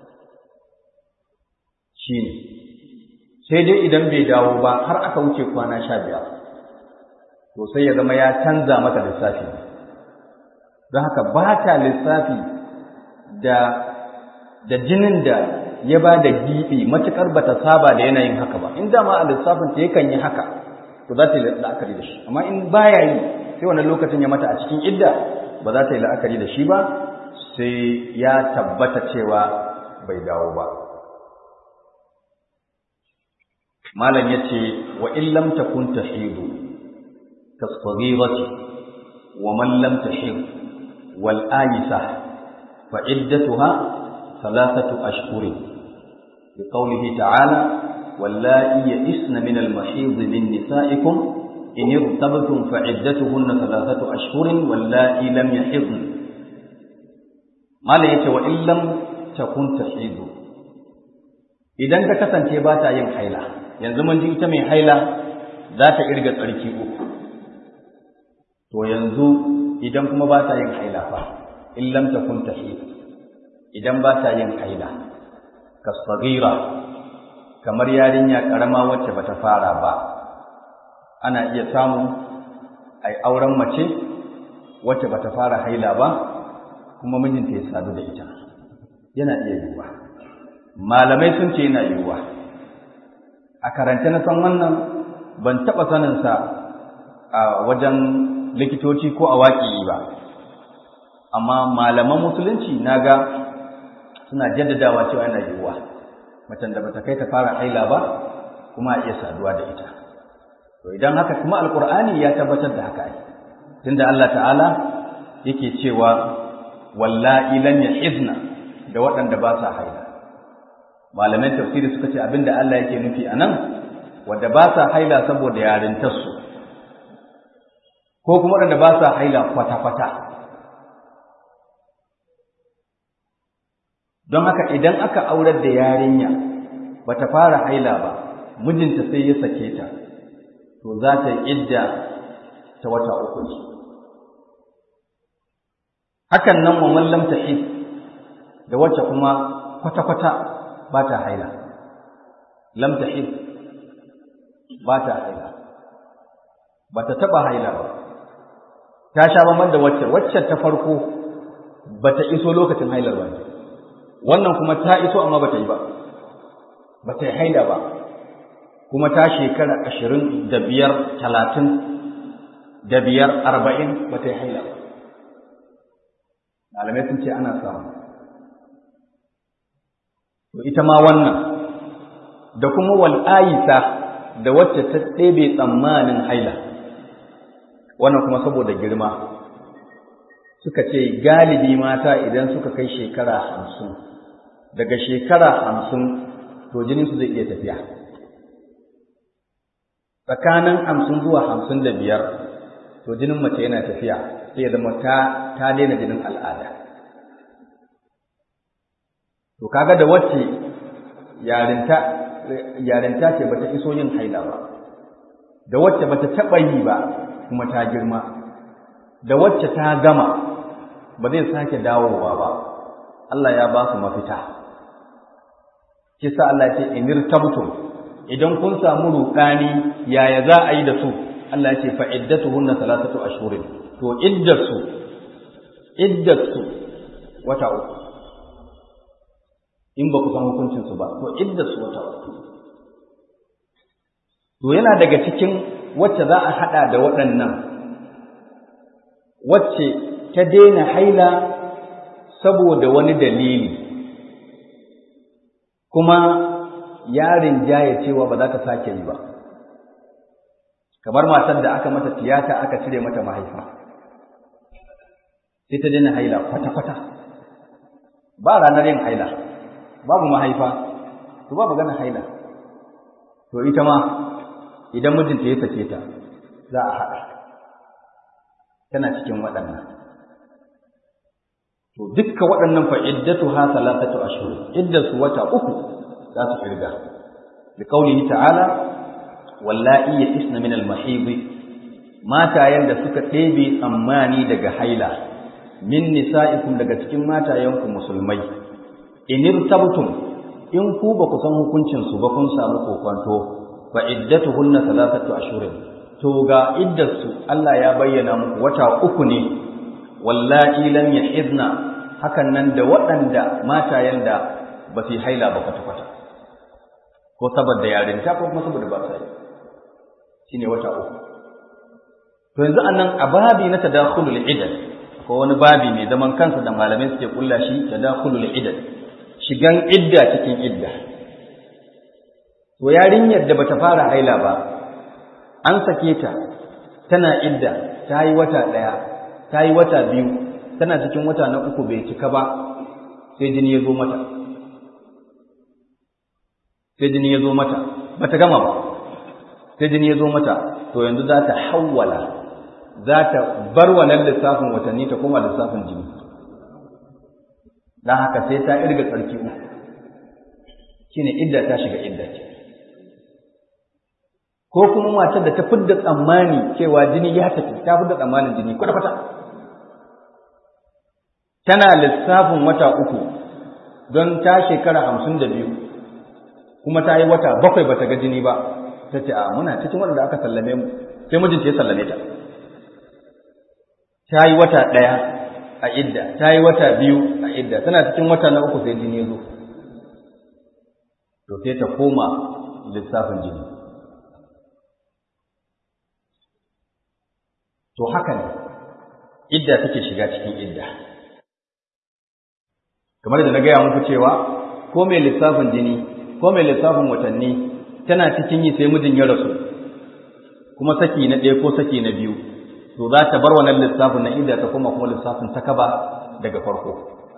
shi ne sai dai idan bai dawo ba har aka wuce kwana sha biyar to sai ya zama ya canza mata lissafi don haka ba ta lissafi da da jinin da ya ba da giɓi matuƙar ba ta saba da yanayin haka ba in dama a lissafin ta yakan yi haka to za ta yi la'akari da shi amma in baya yi sai wannan lokacin ya mata a cikin idda ba za ta yi la'akari da shi ba sai ya tabbata cewa bai dawo ba malam yace wa in lam takun tahidu kasfagirati wa man lam tahid wal ayisa fa iddatuha thalathatu ashhurin بقوله تعالى واللائي يئسن من المحيض من نسائكم إن ارتبتم فعدتهن ثلاثة أشهر واللائي لم يحضن ما لا يتي وإن لم تكن تحيض إذا ka kasance ba ta yin haila yanzu mun ji ita mai haila za ta irga tsarki uku to yanzu idan kuma ba ta yin haila fa in lam takun tahid idan ba ta yin haila kasagira kamar yarinya karama wacce bata fara ba ana iya samu a yi auren mace wacce bata fara haila ba kuma mijinta ya sadu da ita yana iya yiwuwa malamai sun ce yana yiwuwa a karance na san wannan ban taɓa saninsa a wajen likitoci ko a waƙi ba amma malaman musulunci na ga suna jaddadawa cewa yana yiwuwa macen da bata kai ta fara haila ba kuma a iya saduwa da ita to idan haka kuma alkur'ani ya tabbatar da haka ai tunda Allah ta'ala yake cewa wallahi lam yahizna da waɗanda ba sa haila malaman tafsiri suka ce abinda Allah yake nufi anan wanda ba sa haila saboda yarintarsu ko kuma waɗanda ba sa haila kwata-kwata don haka idan aka aurar da yarinya bata fara haila ba mijinta sai ya sake ta to za ta yi idda ta wata uku ne hakan nan wa mallam ta da wacce kuma kwata-kwata ba ta haila lam ta ba ta haila ba ta taɓa haila ba ta sha bamban da wacce wacce ta farko ba ta iso lokacin hailar ba wannan kuma ta iso amma ba ta yi ba ba ta yi haila ba kuma ta shekara ashirin da biyar talatin da biyar arba'in ba ta yi haila ba malamai sun ce ana samu to ita ma wannan da kuma wal'ayisa da wacce ta ɗebe tsammanin haila wannan kuma saboda girma suka ce galibi mata idan suka kai shekara hamsin daga shekara hamsin to jininsu zai iya tafiya tsakanin hamsin zuwa hamsin da biyar to jinin mace yana tafiya sai ya zama ta ta daina jinin al'ada to kaga da wacce yarinta yarinta ce bata iso yin haila ba da wacce bata taɓa yi ba kuma ta girma da wacce ta gama ba zai sake dawowa ba Allah ya ba su mafita kisa Allah ce inir tabtum idan kun samu ruɗani yaya za a yi da su Allah ya ce fa iddatuhunna salasatu ashhurin to iddatu iddatu wata uku in ba ku san hukuncin su ba to iddatu wata uku to yana daga cikin wacce za a hada da waɗannan wacce ta daina haila saboda wani dalili kuma yarin jaya cewa ba za ta sake yi ba kamar matar da aka mata tiyata aka cire mata mahaifa sai ta daina haila kwata-kwata ba ranar yin haila babu mahaifa to ba magana haila to ita ma idan mijinta ya sake ta za a haɗa tana cikin waɗannan to dukka waɗannan fa iddatu ha salatatu ashhur iddatu wata uku za su kirga bi qaulihi ta'ala wallahi yasna min al-mahid matayen da suka ɗebe tsammani daga haila min nisa'ikum daga cikin matayenku musulmai in irtabtum in ku ba ku san hukuncin su ba kun samu kokonto fa iddatuhunna salatatu ashhurin to ga iddarsu Allah ya bayyana muku wata uku ne wallahi lam yahidna hakan nan da waɗanda matayen da ba su haila ba kwata-kwata ko saboda yarinta ko kuma saboda ba sa yi shine wata uku to yanzu anan a babi na tadakhulul idad ko wani babi mai zaman kansa da malamai suke kulla shi tadakhulul idad shigan idda cikin idda to yarinyar da bata fara haila ba an sake ta tana idda ta yi wata ɗaya ta yi wata biyu tana cikin wata na uku bai cika ba sai jini ya zo mata sai jini ya zo mata ba ta gama ba sai jini ya zo mata to yanzu za ta hawwala za ta bar wannan lissafin watanni ta koma lissafin jini don haka sai ta irga tsarki uku shine idda ta shiga idda ce ko kuma matar da ta fidda tsammani cewa jini ya tafi ta fidda tsammanin jini kwata-kwata tana lissafin wata uku don ta shekara hamsin da biyu kuma ta yi wata bakwai ba ta ga jini ba ta ce a muna cikin waɗanda aka sallame mu sai mijinta ya sallame ta ta yi wata ɗaya a idda ta yi wata biyu a idda tana cikin wata na uku sai jini zo to sai ta koma lissafin jini to haka ne idda take shiga cikin idda kamar da na gaya muku cewa ko mai lissafin jini ko mai lissafin watanni tana cikin yi sai mijin ya rasu kuma saki na ɗaya ko saki na biyu to za ta bar wannan lissafin na idda ta koma kuma lissafin ta kaba daga farko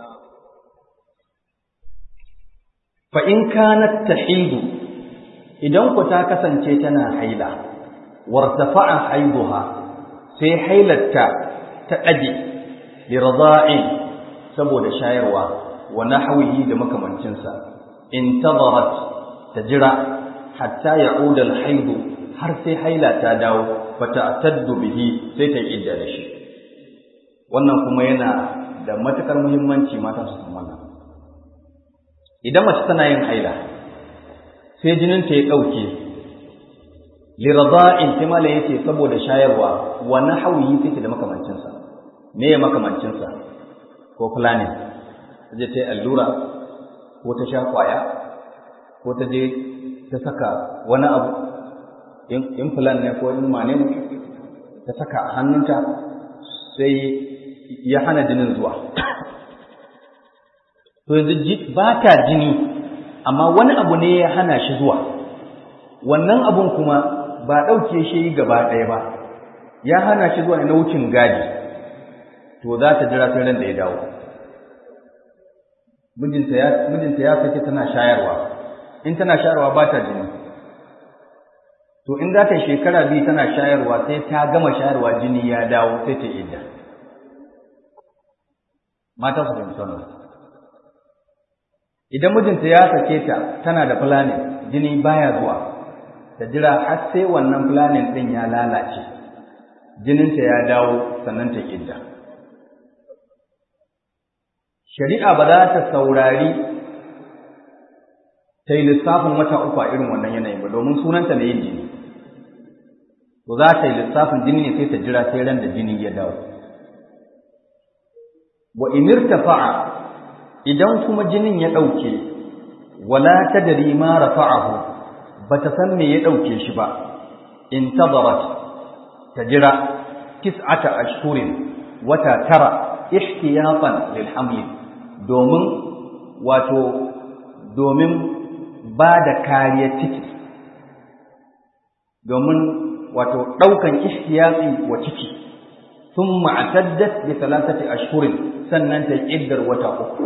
fa in kanat tahidu idan ku ta kasance tana haila wartafa'a haiduha sai hailarta ta ɗage lirza'in saboda shayarwa wa nahwihi da makamancinsa intazarat ta jira hatta ya'uda al-haidu har sai haila ta dawo fata'taddu bihi sai ta idda da shi wannan kuma yana da matukar muhimmanci mata su san wannan idan mace tana yin haila sai jinin ta ya dauke lirada'in sai malai yace saboda shayarwa wa nahwihi sai ta da makamancinsa me ya makamancinsa ko planning je ta yi allura ko ta sha kwaya ko ta je ta saka wani abu in plan ne ko in mane ta saka a hannunta sai ya hana jinin zuwa to yanzu ba ta jini amma wani abu ne ya hana shi zuwa wannan abun kuma ba ɗauke shi gaba ɗaya ba ya hana shi zuwa ne na wucin gadi to za ta jira sai ran da ya dawo mijinta ya mijinta ya sake tana shayarwa in tana shayarwa ba ta jini to in za ta shekara biyu tana shayarwa sai ta gama shayarwa jini ya dawo sai ta idda mata su fahimci wannan idan mijinta ya sake ta tana da planning jini baya zuwa ta jira har sai wannan planning din ya lalace jininta ya dawo sannan ta idda shari'a ba za ta saurari ta yi lissafin wata uku a irin wannan yanayin ba domin sunanta na yin jini to za ta yi lissafin jini ne sai ta jira sai ran da jini ya dawo wa inirtafa'a idan kuma jinin ya ɗauke wala tadri ma rafa'ahu bata san me ya ɗauke shi ba intazarat ta jira tis'ata ashhurin wata tara ihtiyatan lil hamli domin wato domin ba da kariyar ciki domin wato ɗaukan ihtiyatsi wa ciki sun ma'ataddat bi talatati ashhurin sannan ta ƙiddar wata uku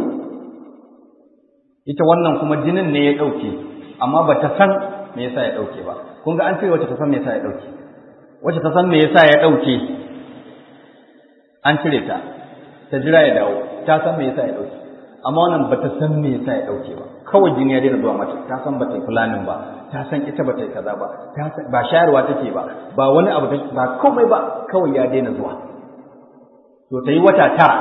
ita wannan kuma jinin ne ya ɗauke amma ba ta san me yasa ya ɗauke ba kun ga an ce wacce ta san me yasa ya ɗauke wacce ta san me yasa ya ɗauke an cire ta ta jira ya dawo ta san me yasa ya ɗauke amma wannan ba ta san me yasa ya ɗauke ba kawai jini ya daina zuwa mata ta san ba ta yi fulanin ba ta san ita ba ta yi kaza ba ba shayarwa take ba ba wani abu ba komai ba kawai ya daina zuwa to ta yi wata tara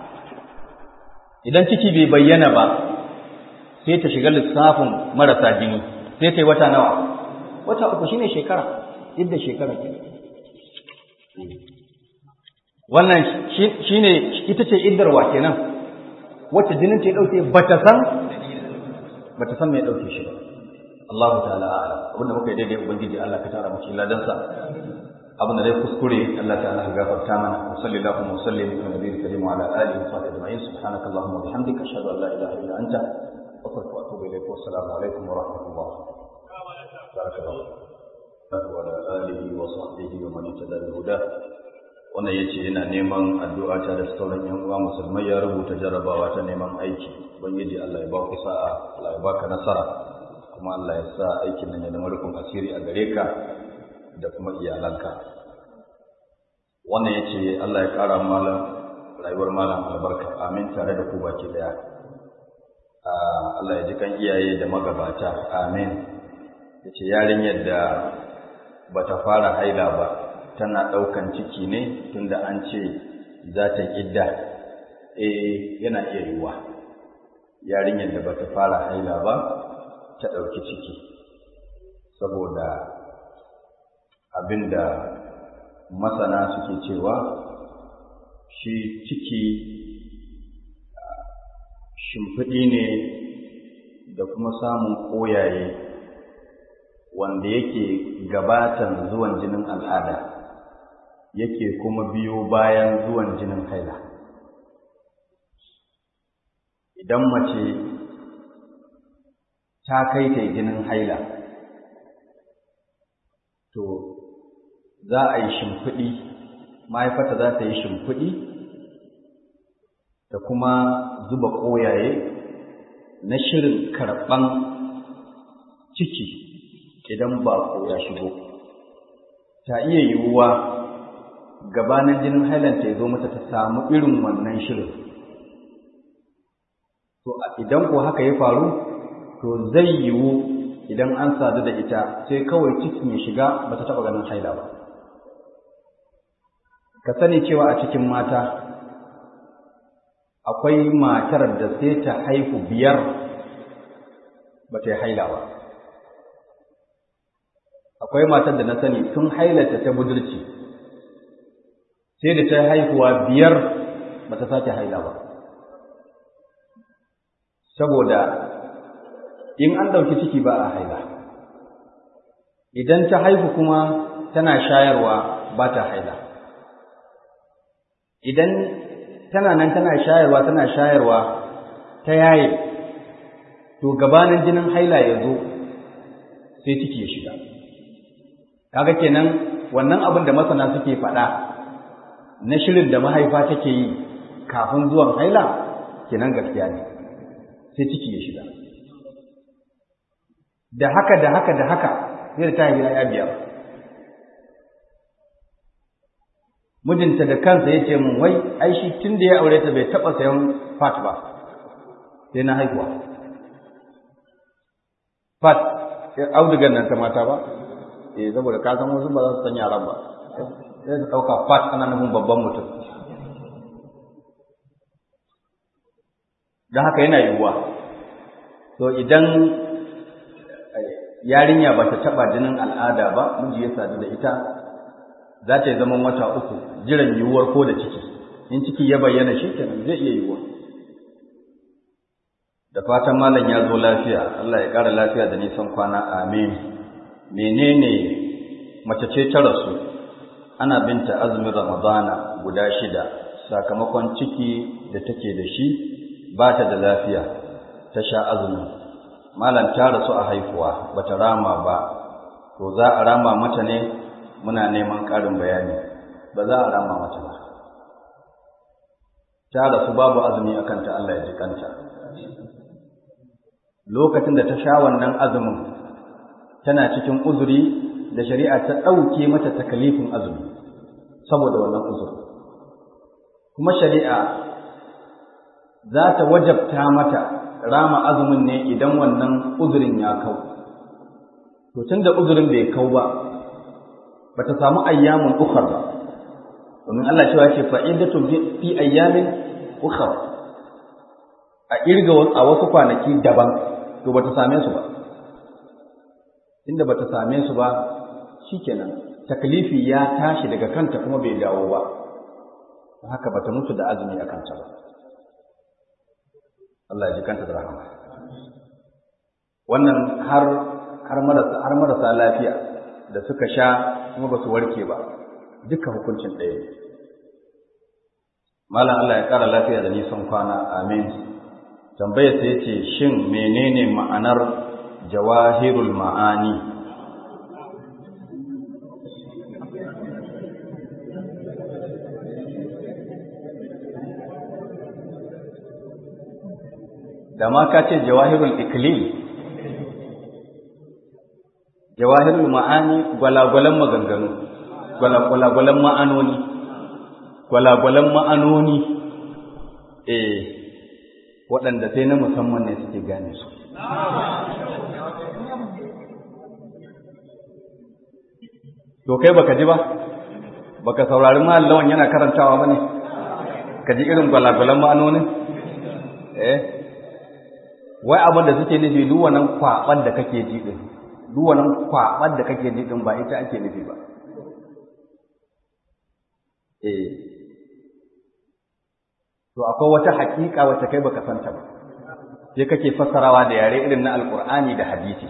idan ciki bai bayyana ba sai ta shiga lissafin marasa jini sai ta yi wata nawa wata uku shine shekara yadda shekara ke wannan shine ita ce iddarwa kenan wacce jinin ta ya dauke bata san bata san me ya dauke shi ba Allahu ta'ala a'lam abinda muka yi daidai ubangiji Allah ka tara mu cikin ladansa abin da dai kuskure Allah ta'ala ya gafarta mana wa sallallahu wa sallim ala nabiyil karim wa ala alihi wa sahbihi ajma'in subhanaka allahumma wa bihamdika ashhadu an la ilaha illa anta astaghfiruka wa atubu ilayk wa assalamu alaikum wa rahmatullah barakallahu wa ala alihi wa sahbihi wa man ittaba huda wannan yace yana neman addu'a ta da sauran yan uwa musulmai ya rubuta jarabawa ta neman aiki ubangiji Allah ya ba ku sa'a Allah ya baka nasara kuma Allah ya sa aikin nan ya zama rukun asiri a gare ka da kuma iyalanka wannan ya ce Allah ya ƙara malam rayuwar malam albarka amin tare da ku baki daya Allah ya ji kan iyaye da magabata amin ya ce yarinyar da ba ta fara haila ba tana ɗaukan ciki ne tunda an ce za ta idda eh yana iya yiwuwa yarinyar da ba ta fara haila ba ta ɗauki ciki saboda abinda masana suke cewa shi ciki shimfiɗi ne da kuma samun ƙoyaye wanda yake gabatan zuwan jinin al'ada yake kuma biyo bayan zuwan jinin haila idan mace ta kai ta jinin haila to za a yi shimfiɗi mahaifata za ta yi shimfiɗi da kuma zuba ƙoyaye na shirin karɓan ciki idan ba ya shigo ta iya yiwuwa gabanin jinin hailanta ya zo mata ta samu irin wannan shirin to idan ko haka ya faru to zai yiwu idan an sadu da ita sai kawai cikin ya shiga ba ta taɓa ganin haila ba ka sani cewa a cikin mata akwai matar da sai ta haihu biyar ba ta yi haila ba akwai matar da na sani tun hailata ta budurci sai da ta haihuwa biyar ba ta sake haila ba saboda in an ɗauki ciki ba a haila idan ta haihu kuma tana shayarwa ba ta haila idan tana nan tana shayarwa tana shayarwa ta yaye to gabanin jinin haila ya zo sai ciki ya shiga kaga kenan wannan abin da masana suke faɗa na shirin da mahaifa take yi kafin zuwan haila kenan gaskiya ne sai ciki ya shiga da haka da haka da haka sai da ta haifi ya biyar mijinta da kansa ya ce mun wai ai shi tun da ya aure ta bai taɓa sayan fat ba sai na haihuwa fat audugan nan ta mata ba eh saboda ka san wasu ba za su san yaran ba sai su ɗauka fat ana nufin babban mutum don haka yana yiwuwa to idan yarinya ba ta taɓa jinin al'ada ba miji ya sadu da ita za ta yi zaman wata uku jiran yiwuwar ko da ciki in ciki ya bayyana shi kenan zai iya yiwuwa da fatan malam ya zo lafiya Allah ya ƙara lafiya da nisan kwana amin menene mace ce ta rasu ana binta azumin ramadana guda shida sakamakon ciki da take da shi ba ta da lafiya ta sha azumin malam ta rasu a haihuwa bata rama ba to za a rama mata ne muna neman ƙarin bayani ba za a rama mata ba ta rasu babu azumi a kanta Allah ya ji kanta lokacin da ta sha wannan azumin tana cikin uzuri da shari'a ta ɗauke mata takalifin azumi saboda wannan uzuri kuma shari'a za ta wajabta mata rama azumin ne idan wannan uzurin ya kau to tunda uzurin bai kau ba bata samu ayyamun ukhra ba domin Allah cewa ce fa'idatun fi ayyamin ukhra a irga a wasu kwanaki daban to bata same su ba inda bata same su ba shikenan taklifi ya tashi daga kanta kuma bai dawo ba haka bata mutu da azumi a kanta ba Allah ya ji kanta da rahama wannan har har marasa har marasa lafiya da suka sha kuma ba su warke ba duka hukuncin ɗaya ne malam Allah ya ƙara lafiya da nisan kwana amin tambayar ta yace shin menene ma'anar jawahirul ma'ani da ma ka ce jawahirul iklil jawahirul ma'ani gwalagwalan maganganu gwalagwalan ma'anoni gwalagwalan ma'anoni eh waɗanda sai na musamman ne suke gane su to kai baka ji ba baka saurari mallawan yana karantawa bane ka ji irin gwalagwalan ma'anonin eh wai abin da suke nufi duk wannan kwaban da kake ji din duk wannan kwaban da kake ji din ba ita ake nufi ba eh to akwai wata haƙiƙa wacce kai baka santa ba sai kake fassarawa da yare irin na alkur'ani da hadisi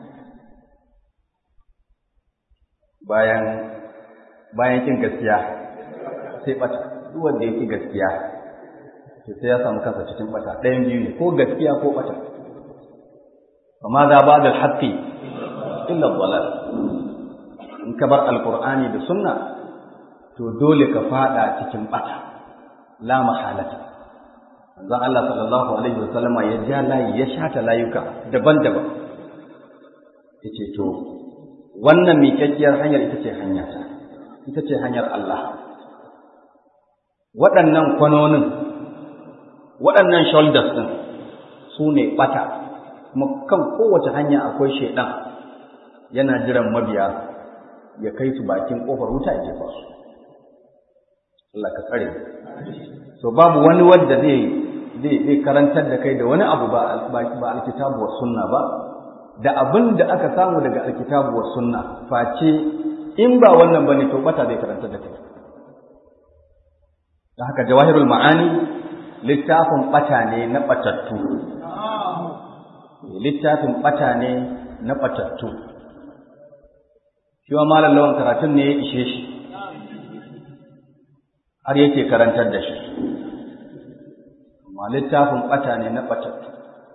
bayan bayan kin gaskiya sai bata duk wanda yake gaskiya to sai ya samu kansa cikin bata ɗayan biyu ne ko gaskiya ko bata amma za ba da haqqi illa dhalal in ka bar alkur'ani da sunna to dole ka fada cikin bata la mahalata manzon Allah sallallahu alaihi wasallama ya ja layi ya shata layuka daban-daban yace to wannan miƙaƙƙiyar hanyar ita ce hanya ta ita ce hanyar Allah waɗannan kwanonin waɗannan shoulders ɗin su ne ɓata kuma kan kowace hanya akwai shaiɗan yana jiran mabiya ya kai su bakin ƙofar wuta ya jefa su Allah ka tsare so babu wani wanda zai zai karantar da kai da wani abu ba ba alkitabu wa sunna ba da abin da aka samu daga alkitabu wa sunna face in ba wannan bane to bata zai karantar da kai da haka jawahirul ma'ani littafin bata ne na batattu littafin bata ne na batattu shi wa malam lawan karatun ne ya ishe shi har yake karantar da shi amma littafin ɓata ne na ɓatattu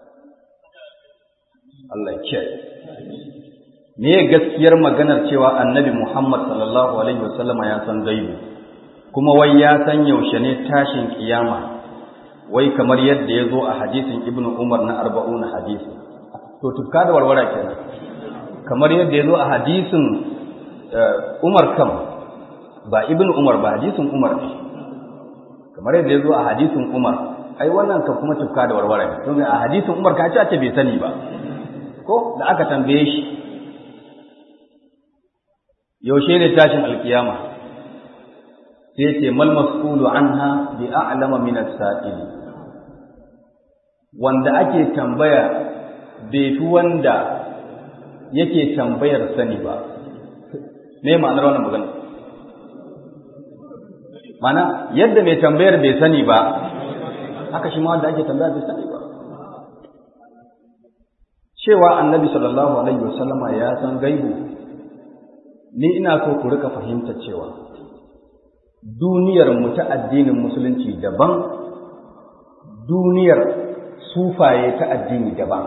Allah ya me gaskiyar maganar cewa annabi Muhammad sallallahu alaihi wasallama ya san gaibu kuma wai ya san yaushe ne tashin kiyama wai kamar yadda ya zo a hadisin Ibn Umar na arba'una hadisi to tufka da warwara kenan kamar yadda ya zo a hadisin Umar kam ba Ibn Umar ba hadisin Umar ne kamar yadda ya zo a hadisin Umar ai wannan kan kuma tufka da warware ne don a hadisin Umar ka ce bai sani ba ko da aka tambaye shi yaushe ne tashin alkiyama sai ce mal mas'ulu anha bi a'lama min as-sa'il wanda ake tambaya bai fi wanda yake tambayar sani ba me ma'anar wannan magana mana yadda mai tambayar bai sani ba haka shi ma wanda ake tambaya bai sani ba cewa annabi sallallahu alaihi wasallama ya san gaibu ni ina so ku rika fahimta cewa duniyar mu ta addinin musulunci daban duniyar sufaye ta addini daban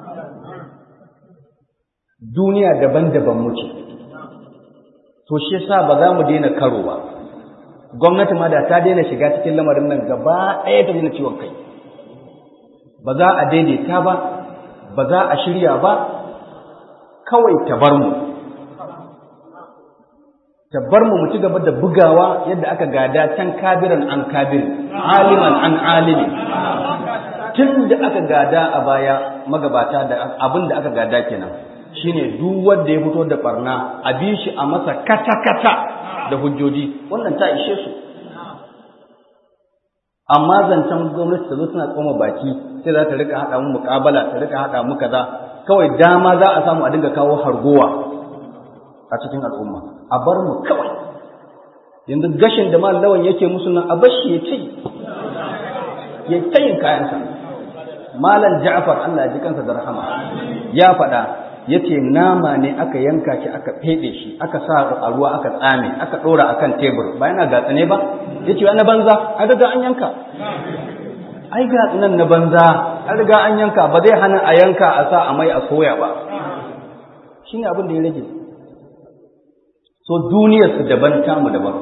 duniya daban-daban muke to shi yasa ba za mu daina karo ba gwamnati ma da ta daina shiga cikin lamarin nan gaba ɗaya ta daina ciwon kai ba za a daidaita ba ba za a shirya ba kawai ta bar mu ta bar mu mu ci gaba da bugawa yadda aka gada can kabiran an kabir aliman an alimi tun da aka gada a baya magabata da abin da aka gada kenan shine duk wanda ya fito da barna a bi shi a masa kata-kata da hujjoji wannan ta ishe su amma zancen gwamnati ta zo suna tsoma baki sai za ta rika haɗa mu muƙabala ta rika haɗa mu kaza kawai dama za a samu a dinga kawo hargowa a cikin al'umma a bar mu kawai yanzu gashin da lawan yake musu nan a bashi ya ce ya tayin kayansa malam ja'far Allah ya ji kansa da rahama ya faɗa yace nama ne aka yanka shi aka fede shi aka sa a ruwa aka tsame aka dora akan tebur ba yana gatsa ne ba yace na banza ai daga an yanka ai gatsa nan na banza an riga an yanka ba zai hana a yanka a sa a mai a soya ba shine abin da ya rage so duniyar su daban tamu daban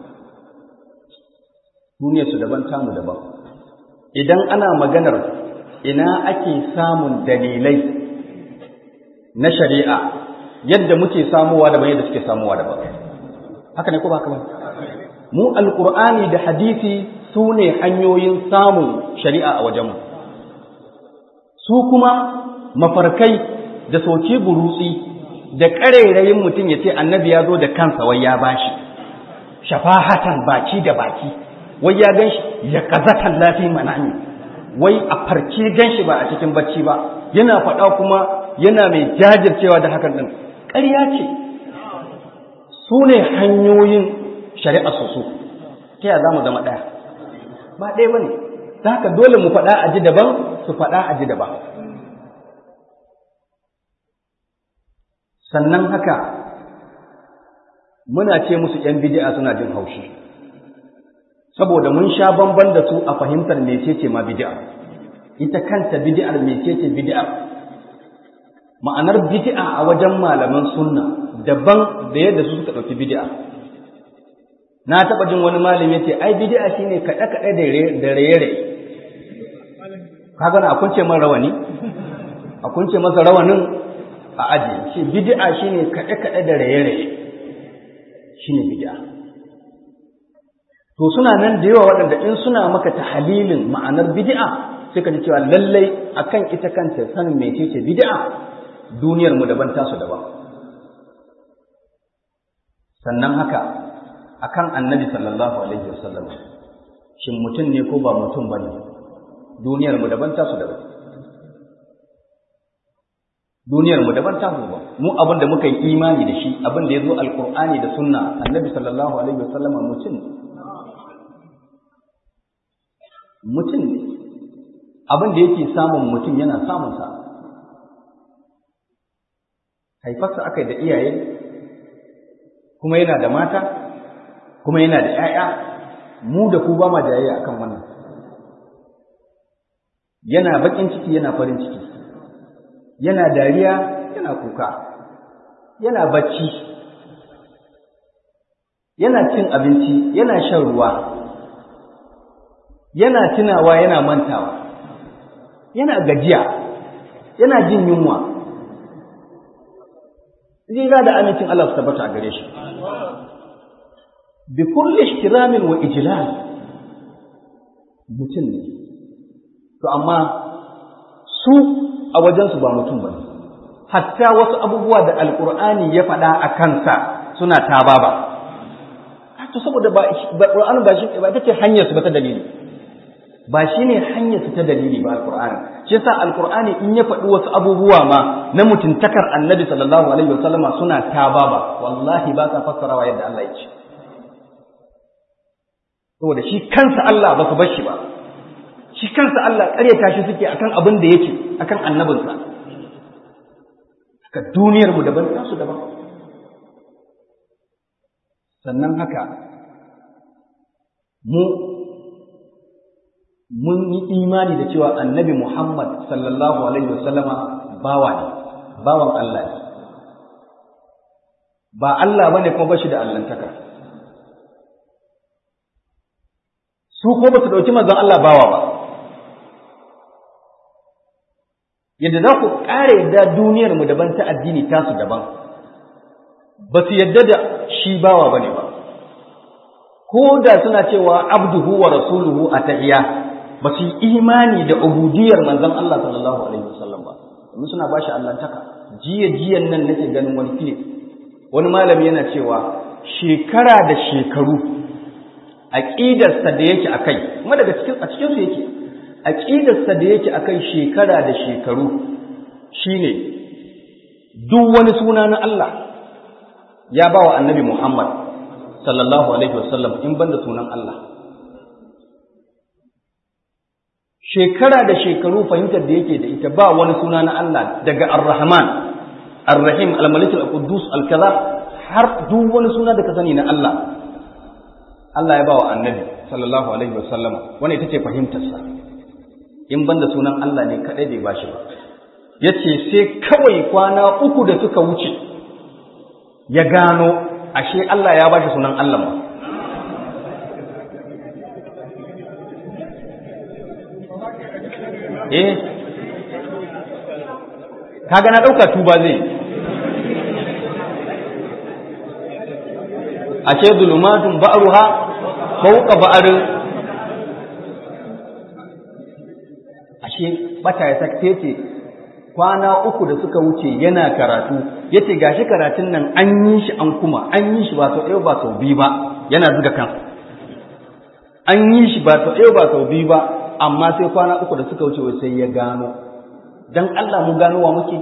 duniyar su daban tamu daban idan ana maganar ina ake samun dalilai na shari'a yadda muke samuwa daban yadda suke samuwa daban haka ne ko ba ba mu alqur'ani da hadisi su ne hanyoyin samun shari'a a wajenmu su kuma mafarkai da soke burutsi da ƙarairayin mutum ya ce annabi ya zo da kansa wai ya bashi shafahatan baki da baki wai ya gan shi ya kazatan lafi manami wai a farke gan shi ba a cikin bacci ba yana faɗa kuma yana mai jajircewa da hakan ɗin ƙarya ce su ne hanyoyin shari'a su su ta yaya za mu zama ɗaya ba ɗaya ba ne
ta haka dole mu faɗa a ji daban su faɗa a ji daban sannan haka muna ce musu ‘yan bidi'a suna jin haushi saboda mun sha bamban da su a fahimtar mecece ma bidi'a ita kanta bidi'ar mecece bidi'a ma'anar bidi'a a wajen malaman sunna daban da yadda su suka ɗauki bidi'a na taɓa jin wani malami ya ce ai bidi'a shine kaɗe-kaɗe da raye-raye kaga na akunce man rawani akunce masa rawanin a aji shi bid'a shine kaɗe kaɗe da raye raye shine bid'a to suna nan da yawa waɗanda in suna maka tahalilin ma'anar bid'a sai ka ji cewa lallai akan ita kanta sanin mecece bid'a duniyar mu daban tasu daban sannan haka akan annabi sallallahu alaihi wasallam shin mutum ne ko ba mutum bane duniyar mu daban tasu daban duniyar mu daban tasu daban mu abin da muka yi imani da shi abin da ya zo alqur'ani da sunna annabi sallallahu alaihi wasallam mutum ne mutum ne abin da yake samun mutum yana samun sa haifarsa aka da iyaye kuma yana da mata kuma yana da 'ya'ya mu da ku ba ma jayayya akan wannan yana bakin ciki yana farin ciki yana dariya yana kuka yana bacci yana cin abinci yana shan ruwa yana tunawa yana mantawa yana gajiya yana jin yunwa zira da amincin Allah su tabbata a gare shi bi kulli ihtiramin wa ijlal mutum ne to amma su a wajensu ba mutum ba hatta wasu abubuwa da alkur'ani ya faɗa a kansa suna taba ba to saboda ba Qur'ani ba shi ba take hanyar su ba ta dalili ba shine hanyar su ta dalili ba alkur'ani shi yasa alkur'ani in ya faɗi wasu abubuwa ma na mutuntakar annabi sallallahu alaihi wasallama suna taba ba wallahi ba sa fassarawa yadda Allah ya ce saboda shi kansa Allah ba su bar shi ba shi kansa Allah ƙaryata shi suke akan abin da yake akan annabinsa haka duniyar mu daban tasu daban sannan haka mu mun yi imani da cewa annabi Muhammad sallallahu alaihi wasallama bawa ne bawan Allah ne ba Allah bane kuma bashi da allantaka su ko ba su dauki manzon Allah bawa ba yadda za ku ƙara yadda duniyar mu daban ta addini tasu daban ba su yadda da shi bawa bane ba ko da suna cewa abduhu wa rasuluhu a tahiya ba su yi imani da ubudiyar manzon Allah sallallahu alaihi wasallam ba domin suna bashi allantaka jiya jiyan nan nake ganin wani filip wani malami yana cewa shekara da shekaru aqidarsa da yake akai kuma daga cikin a cikin su yake aqidarsa da yake akai shekara da shekaru shine duk wani suna na Allah ya ba wa annabi Muhammad sallallahu alaihi wasallam in banda sunan Allah shekara da shekaru fahimtar da yake da ita ba wani suna na Allah daga Ar-Rahman Ar-Rahim Al-Malik Al-Quddus Al-Kaza har duk wani suna da ka sani na Allah Allah ya ba wa annabi sallallahu alaihi wasallam wani ita ce fahimtarsa in banda sunan Allah ne kadai bai bashi ba yace sai kawai kwana uku da suka wuce ya gano ashe Allah ya bashi sunan Allah ma eh kaga na dauka tuba zai ashe zulumatun ba'ruha fawqa ba'rin ashe bata ya sakte ce kwana uku da suka wuce yana karatu yace gashi karatun nan an yi shi an kuma an yi shi ba sau ɗaya ba sau biyu ba yana zuga kan an yi shi ba sau ɗaya ba sau biyu ba amma sai kwana uku da suka wuce sai ya gano dan Allah mu ganowa muke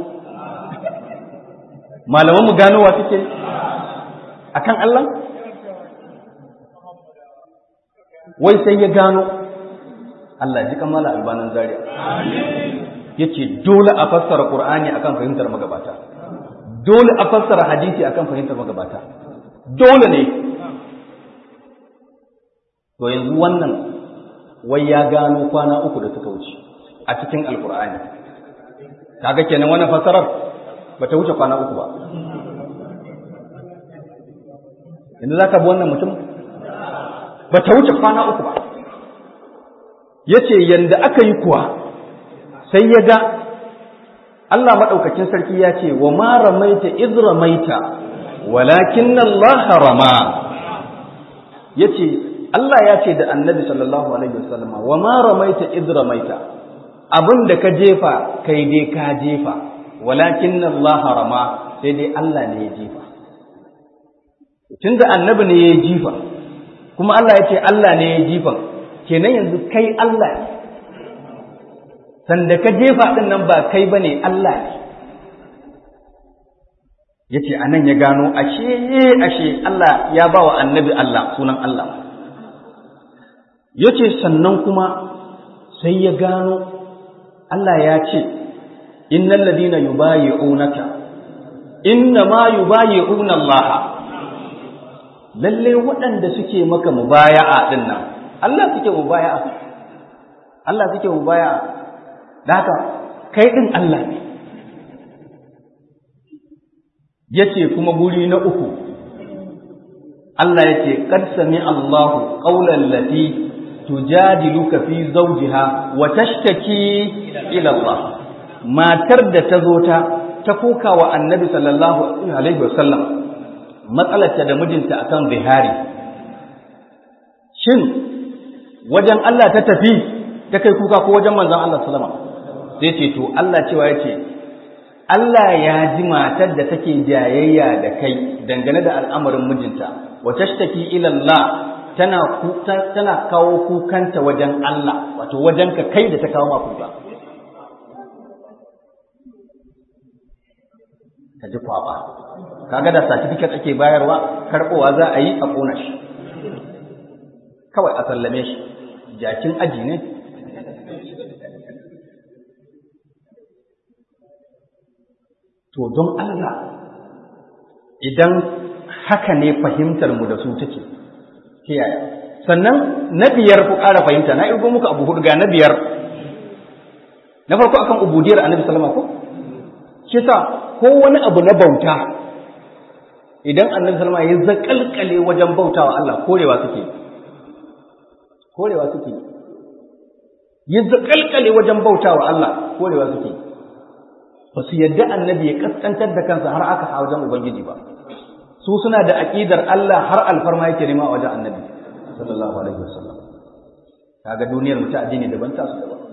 malaman mu ganowa suke akan Allah wai sai ya gano Allah ji kamala albanan zaria yace dole a fassara qur'ani akan fahimtar magabata dole a fassara hadisi akan fahimtar magabata dole ne to yanzu wannan wai ya gano kwana uku da suka wuce a cikin alqur'ani kaga kenan wannan fassarar bata wuce kwana uku ba yanzu zaka bi wannan mutum bata wuce kwana uku ba yace yanda aka yi kuwa sai ya ga Allah maɗaukakin sarki ya ce wa ma ramaita iz ramaita walakin Allah rama yace Allah ya ce da Annabi sallallahu alaihi wasallam wa ma ramaita iz ramaita abin da ka jefa kai dai ka jefa walakin Allah rama sai dai Allah ne ya jefa tunda Annabi ne ya jifa kuma Allah ya ce Allah ne ya jifa kenan yanzu kai Allah ne sanda ka jefa ɗin nan ba kai ba ne Allah ne ya ce a nan ya gano ashe ashe Allah ya ba wa annabi Allah sunan Allah ya ce sannan kuma sai ya gano Allah ya ce innal ladina yubayi'unaka inna ma yubayi'una Allah lalle waɗanda suke maka mubaya'a ɗin nan Allah suke mubaya'a Allah suke mubaya'a da haka kai ɗin Allah ne yace kuma guri na uku Allah yace qad sami Allahu qawlan lati tujadiluka fi zawjiha wa tashtaki ila Allah matar da ta zo ta ta koka wa annabi sallallahu alaihi wasallam matsalarta da mijinta akan zihari shin wajen Allah ta tafi ta kai kuka ko wajen manzon Allah sallama sai ce to Allah cewa yace Allah ya ji matar da take jayayya da kai dangane da al'amarin mijinta wa tashtaki ila Allah tana tana kawo kukanta wajen Allah wato wajen ka kai da ta kawo ma kuka ka ji kwaba kaga da certificate ake bayarwa karbowa za a yi a kona shi kawai a sallame shi jakin aji ne to don Allah idan haka ne fahimtar mu da su take yaya sannan na biyar ku ƙara fahimta na irgo muku abu hudu ga na biyar na farko akan ubudiyar annabi sallama ko shi sa ko wani abu na bauta idan annabi sallama ya zakalkale wajen bautawa Allah korewa suke korewa suke ya zakalkale wajen bautawa Allah korewa suke ba su yadda annabi ya kaskantar da kansa har aka a wajen ubangiji ba su suna da aqidar Allah har alfarma yake nema a wajen annabi sallallahu alaihi wasallam kaga duniyar mu ta addini daban ta su daban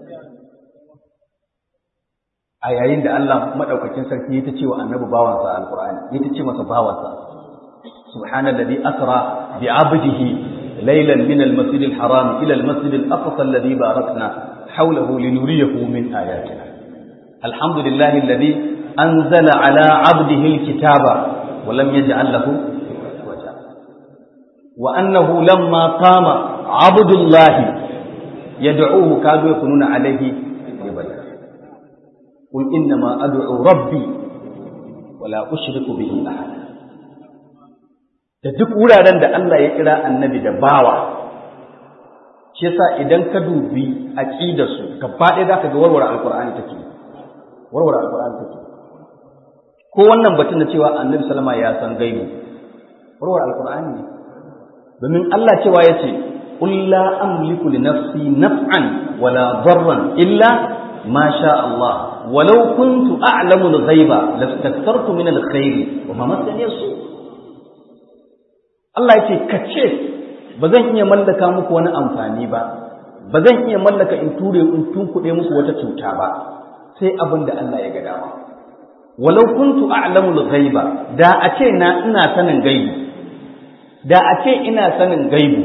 a yayin da Allah madaukakin sarki ya ta ce wa annabi bawansa alqur'ani ya ta ce masa bawansa subhanallazi asra bi 'abdihi laylan min al-masjid al-haram ila al-masjid al-aqsa alladhi barakna hawlahu linuriyahu min ayatina alhamdulillahi alladhi anzala ala 'abdihi al-kitaba wa lam yaj'al lahu waja wa annahu lamma qama 'abdullahi yad'uhu kadu yakununa alayhi libada قل إنما أدعو ربي ولا أشرك به أحدا da duk wuraren da Allah ya kira annabi da bawa shi yasa idan ka dubi aqidar su gaba ɗaya zaka ga warware alqur'ani take warware alqur'ani take ko wannan batun da cewa annabi sallama ya san gaibi warware alqur'ani ne domin Allah cewa yace qul la amliku li nafsi naf'an wala darran illa ما شاء الله ولو كنت أعلم الغيب لاستكثرت من الخير وما مسني السوء Allah ya ce ka ce ba zan iya mallaka muku wani amfani ba ba zan iya mallaka in ture in tunkuɗe muku wata cuta ba sai abin da Allah ya ga dama walau kuntu a'lamu al-ghaiba da a ce na ina sanin gaibi da a ce ina sanin gaibi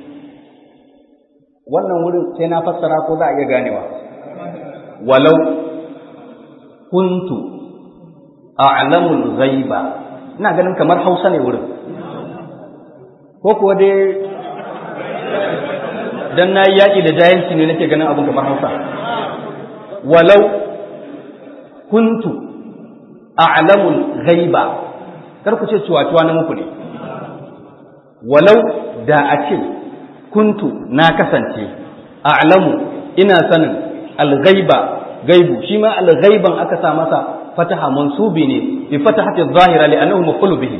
wannan wurin sai na fassara ko za a iya ganewa walau kuntu a'lamul ghaiba ina ganin kamar Hausa ne wurin ko kuwa dai dan nayi yaki da jahilci ne nake ganin abin kamar Hausa walau kuntu a'lamul ghaiba kar ku ce cuwa-cuwa na muku ne walau da a ce kuntu na kasance a'lamu ina sanin al-ghaiba gaibu shi ma al-ghaiban aka sa masa fataha mansubi ne bi fatahati adh-dhahira li'annahu maf'ul bihi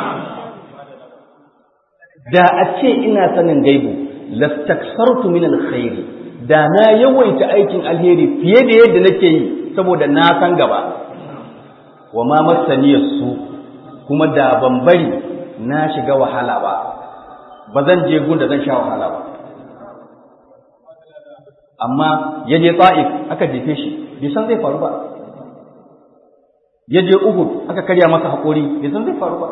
da a ce ina sanin gaibu lastaksartu min al-khair da na yawaita aikin alheri fiye da yadda nake yi saboda na san gaba wa ma masaniyar su kuma da ban bari na shiga wahala ba ba zan je gun da zan sha wahala ba amma ya je ta'if aka jefe shi bai san zai faru ba ya je uhud aka karya masa haƙori bai san zai faru ba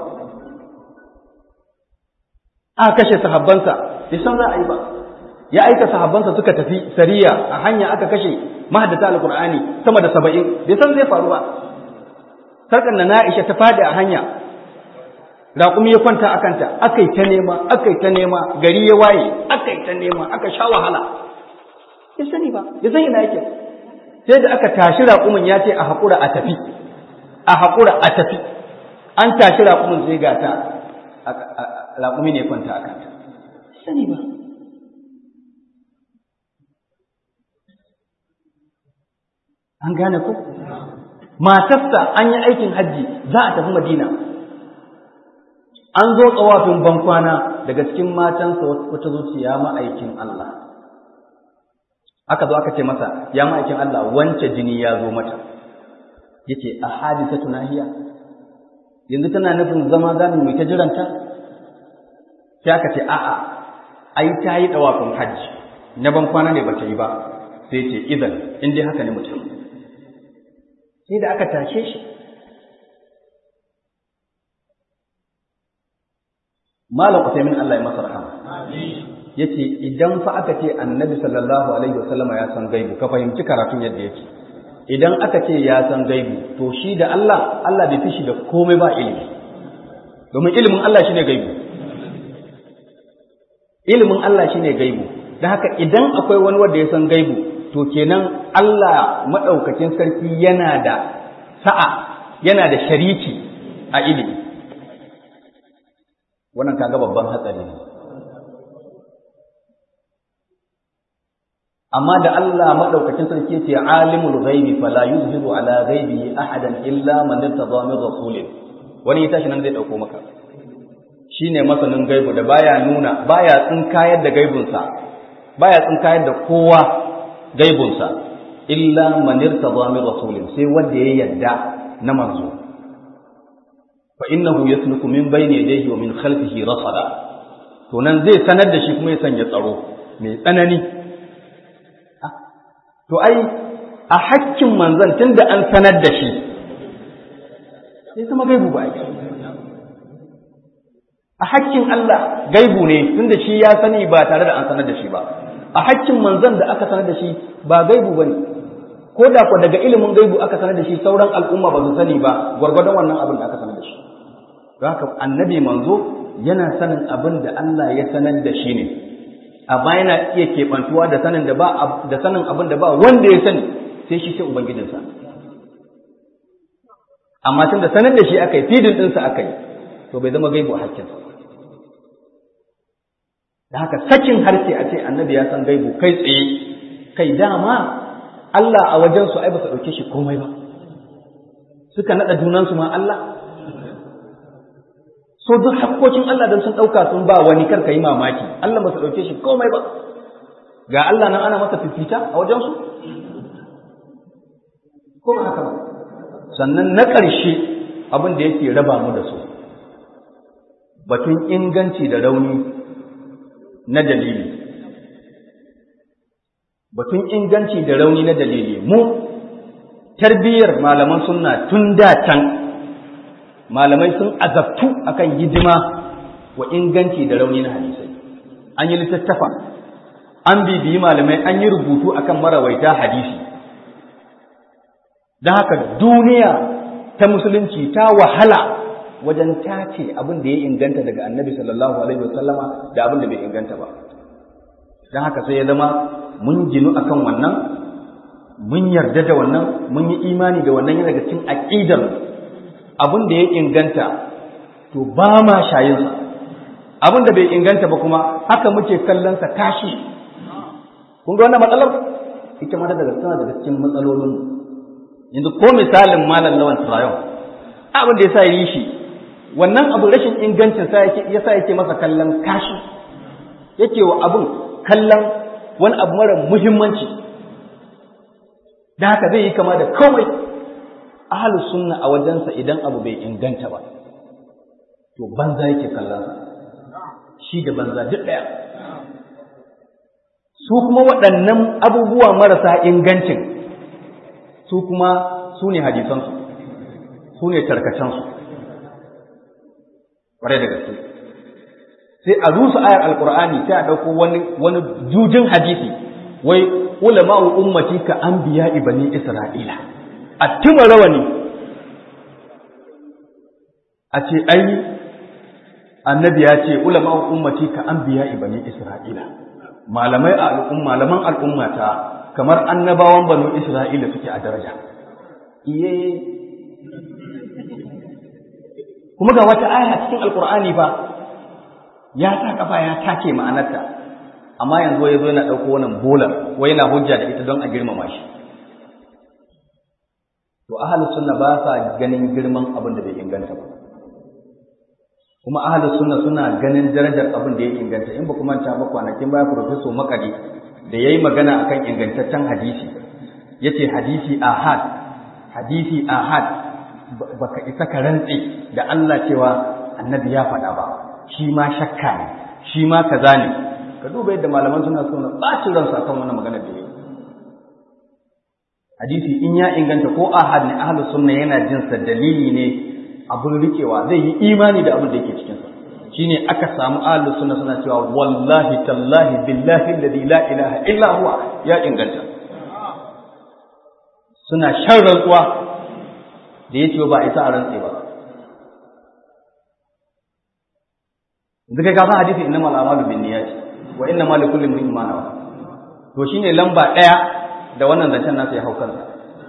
aka kashe sahabbansa bai san za a yi ba ya aika sahabbansa suka tafi sariya a hanya aka kashe mahaddata alqur'ani sama da saba'in bai san zai faru ba sarkar na Aisha ta fadi a hanya raƙumi ya kwanta a kanta aka yi ta nema aka yi ta nema gari ya waye aka yi ta nema aka sha wahala ya sani ba ya san ina yake sai da aka tashi raƙumin ya ce a haƙura a tafi a haƙura a tafi an tashi raƙumin sai ga ta raƙumi ne kwanta a kanta sani ba an gane ku matarsa an yi aikin hajji za a tafi madina an zo tsawafin bankwana daga cikin matansa wata zuciya ma'aikin Allah aka zo aka ce masa ya ma'aikin Allah wance jini ya zo mata yace a hadisa tunahiya yanzu tana nufin zama za mu ta jiranta sai aka ce a'a ai ta yi tsawafin hajji na bankwana ne bata yi ba sai ce idan in dai haka ne mutum sai da aka tashe shi malam Usaimin Allah ya masa rahama yace idan fa aka ce annabi sallallahu alaihi wasallama ya san gaibu ka fahimci karatun yadda yake idan aka ce ya san gaibu to shi da Allah Allah bai fi shi da komai ba ilimi domin ilimin Allah shine gaibu ilimin Allah shine gaibu dan haka idan akwai wani wanda ya san gaibu to kenan Allah maɗaukakin sarki yana da sa'a yana da shariki a ilimi wannan kaga babban hatsari ne amma da Allah maɗaukakin sarki yace alimul ghaibi fala yuzhiru ala ghaibihi ahadan illa man irtada min rasulin wani ya tashi nan zai dauko maka shine masanin gaibu da baya nuna baya tsinkayar da gaibunsa baya tsinkayar da kowa gaibunsa illa man irtada min rasulin sai wanda ya yarda na manzo fa innahu yasluku min bayni yadayhi wa min khalfihi rasada to nan zai sanar da shi kuma ya sanya tsaro mai tsanani to ai a hakkin manzon tunda an sanar da shi sai zama gaibu ba a hakkin Allah gaibu ne tunda shi ya sani ba tare da an sanar da shi ba a hakkin manzon da aka sanar da shi ba gaibu bane ko da ko daga ilimin gaibu aka sanar da shi sauran al'umma ba su sani ba gwargwadon wannan abin da aka sanar da shi don haka annabi manzo yana sanin abin da Allah ya sanar da shi ne amma yana iya keɓantuwa da sanin da ba da sanin abin da ba wanda ya sani sai shi sai ubangijinsa amma tun da sanar da shi aka yi fidin ɗinsa aka yi to bai zama gaibu a hakkinsa da haka sakin harshe a ce annabi ya san gaibu kai tsaye kai dama Allah a wajensu ai ba su ɗauke shi komai ba suka naɗa junansu ma Allah so duk hakkokin Allah don sun ɗauka sun ba wani kar ka yi mamaki Allah ba su ɗauke shi komai ba ga Allah nan ana masa fifita a wajensu ko ba haka ba sannan na ƙarshe abin da yake raba mu da su batun inganci da rauni na dalili batun inganci da rauni na dalili mu tarbiyyar malaman sunna tun da can malamai sun azabtu akan hidima wa inganci da rauni na hadisai an yi littattafa an bibiyi malamai an yi rubutu akan marawaita hadisi don haka duniya ta musulunci ta wahala wajen tace abin da ya inganta daga annabi sallallahu alaihi wasallama da abin da bai inganta ba don haka sai ya zama mun ginu akan wannan mun yarda da wannan mun yi imani da wannan yana daga cikin aqidar abin da ya inganta to ba ma shayinsa abin da bai inganta ba kuma haka muke kallon sa tashi kun ga wannan matsalar ita ma daga tana daga cikin matsalolin yanzu ko misalin malam lawan turayon abin da yasa yi shi wannan abu rashin ingancin sa yake yasa yake masa kallon kashi yake wa abin kallon wani abu mara muhimmanci da haka zai yi kama da komai ahlus sunna a wajensa idan abu bai inganta ba to banza yake kallon sa shi da banza duk daya su kuma waɗannan abubuwa marasa ingancin su kuma su ne hadisansu su ne tarkacensu ƙwarai da gaske sai a rusa ayar alkur'ani sai a ɗauko wani wani jujin hadisi wai ulama'u ummati ka anbiya ibani isra'ila a tuma rawani a ce ai annabi ya ce ulama'u ummati ka anbiya ibani isra'ila malamai a al'umma malaman al'ummata kamar annabawan banu isra'ila suke a daraja iye kuma ga wata aya cikin alkur'ani ba ya sa kafa ya take ma'anarta amma yanzu ya zo yana ɗauko wannan bolar wai yana hujja da ita don a girmama shi to ahlus sunna ba sa ganin girman abin da bai inganta ba kuma ahlus sunna suna ganin darajar abin da ya inganta in ba kuma ta ba kwanakin baya professor makari da yayi magana akan ingantaccen hadisi yace hadisi ahad hadisi ahad baka isa ka rantse da Allah cewa annabi ya faɗa ba shi ma shakka ne shi ma kaza ne ka duba yadda malaman suna so na ɓacin ransu akan wannan magana da yayi hadisi in ya inganta ko ahad ne ahlus sunna yana jin sa dalili ne abin rikewa zai yi imani da abin da yake cikin sa shine aka samu ahlus sunna suna cewa wallahi tallahi billahi alladhi la ilaha illa huwa ya inganta suna shan rantsuwa da yace ba isa a rantse ba yanzu kai ka san hadisi innamal a'malu binniyati wa innamal likulli imrin ma nawa to shine lamba daya da wannan zancen nasa ya hau kansa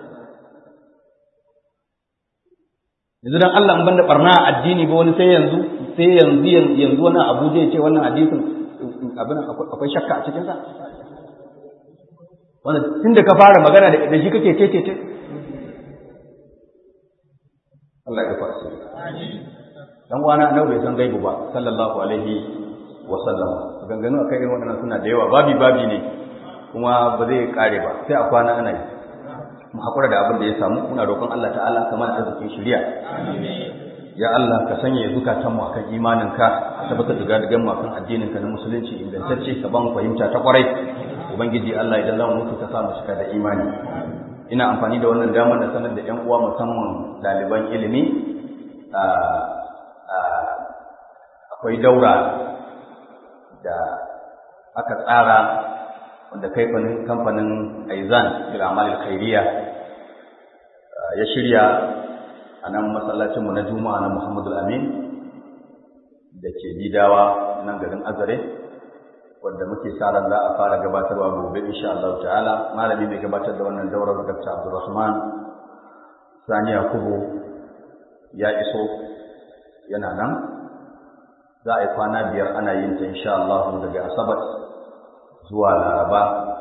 yanzu dan Allah in banda barna a addini ba wani sai yanzu sai yanzu yanzu wannan Abuja ya ce wannan hadisin abin akwai shakka a cikin sa wannan tunda ka fara magana da shi kake ce ce Allah ya gafa shi dan uwana annabi bai san gaibu ba sallallahu alaihi wa sallam ganganu akai irin waɗannan suna da yawa babi babi ne kuma ba zai kare ba sai a kwana ana yi mu hakura da abin da ya samu muna roƙon Allah ta'ala kamar arzikin shari'a ya Allah ka sanya zukatan mu akan imanin ka tabbatar da gadigan mu akan addinin ka na musulunci ingantacce ka ban fahimta ta kwarai ubangiji Allah idan zamu mutu ka sa mu cika da imani ina amfani da wannan damar da sanar da ƴan uwa musamman ɗaliban ilimi akwai daura da aka tsara wanda kamfanin kamfanin Aizan bil Amal Khairiyya ya shirya a nan masallacin mu na Juma'a na Muhammadu Amin da ke Bidawa nan garin Azare wanda muke sa ran za a fara gabatarwa gobe insha Allah ta'ala malami mai gabatar da wannan daurar Dr. Abdulrahman Sani Yakubu ya iso yana nan za a yi kwana biyar ana yin ta insha Allah daga Asabar zuwa Laraba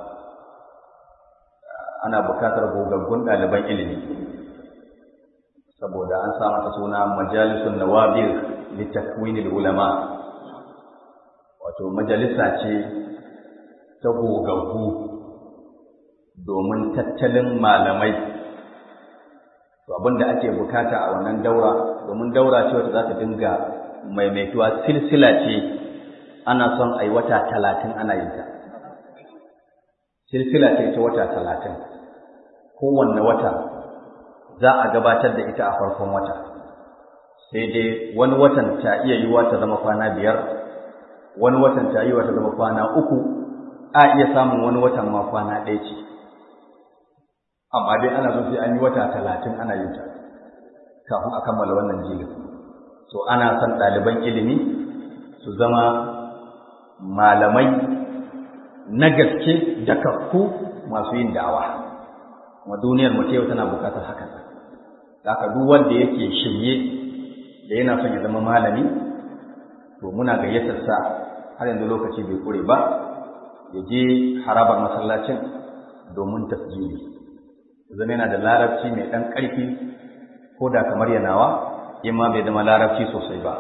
ana bukatar gogaggun ɗaliban ilimi saboda an sa mata suna majalisun nawabir litakwinil ulama wato majalisa ce ta gogaggu domin tattalin malamai to abinda ake bukata a wannan daura domin daura ce wata za ta dinga maimaituwa silsila ce ana son a yi wata talatin ana yin ta silsila ce ta wata talatin kowanne wata za a gabatar da ita a farkon wata sai dai wani watan ta iya yiwuwa ta zama kwana biyar wani watan ta yiwuwa ta zama kwana uku a iya samun wani watan ma kwana ɗaya ce amma dai ana so sai an yi wata talatin ana yin ta kafin a kammala wannan jilin so ana son ɗaliban ilimi su zama malamai na gaske da kakku masu yin da'awa kuma duniyar mu yau tana bukatar hakan haka duk wanda yake shirye da yana son ya zama malami to muna gayyatar sa har yanzu lokaci bai kure ba ya je harabar masallacin domin tasjili zama yana da larabci mai ɗan ƙarfi ko da kamar yanawa in ma bai zama larabci sosai ba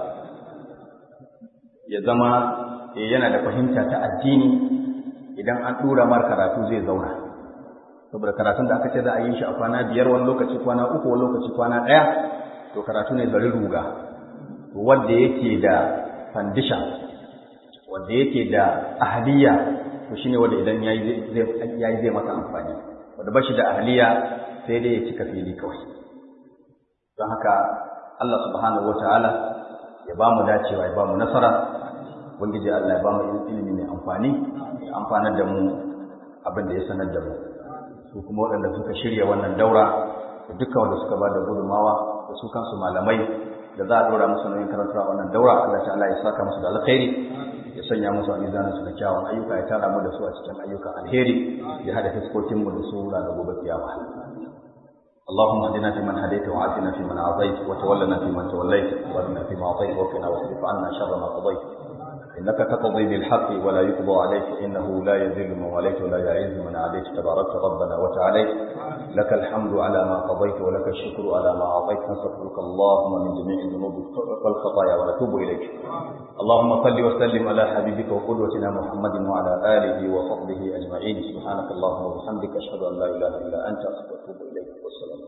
ya zama yana da fahimta ta addini idan an ɗora mar karatu zai zauna saboda karatun da aka ce za a yi shi a kwana biyar wani lokaci kwana uku wani lokaci kwana ɗaya to karatu ne zari ruga wanda yake da fandisha wanda yake da ahaliya to shine wanda idan yayi zai zai masa amfani wanda bashi da ahaliya sai dai ya cika fili kawai don haka Allah subhanahu wataala ya ba mu dacewa ya ba mu nasara ubangiji Allah ya ba mu ilimi mai amfani ya amfanar da mu abin da ya sanar da mu su kuma waɗanda suka shirya wannan daura da dukkan wanda suka ba da gudunmawa da su kansu malamai da za a ɗora musu nauyin karanta wannan daura Allah ta'ala ya saka musu da alkhairi ya sanya musu a mizanin su da kyawun ayyuka ya tara mu da su a cikin ayyukan alheri ya hada fiskokin mu da su ranar gobe kiyama اللهم اهدنا فيمن هديت وعافنا فيمن عافيت وتولنا فيمن توليت وارنا فيما اعطيت وقنا واصرف عنا شر ما قضيت انك تقضي بالحق ولا يقضى عليك انه لا يذل من واليت ولا يعز من عاديت تباركت ربنا وتعاليت لك الحمد على ما قضيت ولك الشكر على ما اعطيت نستغفرك اللهم من جميع الذنوب والخطايا ونتوب اليك اللهم صل وسلم على حبيبك وقدوتنا محمد وعلى اله وصحبه اجمعين سبحانك اللهم وبحمدك اشهد ان لا اله الا انت استغفرك اليك والسلام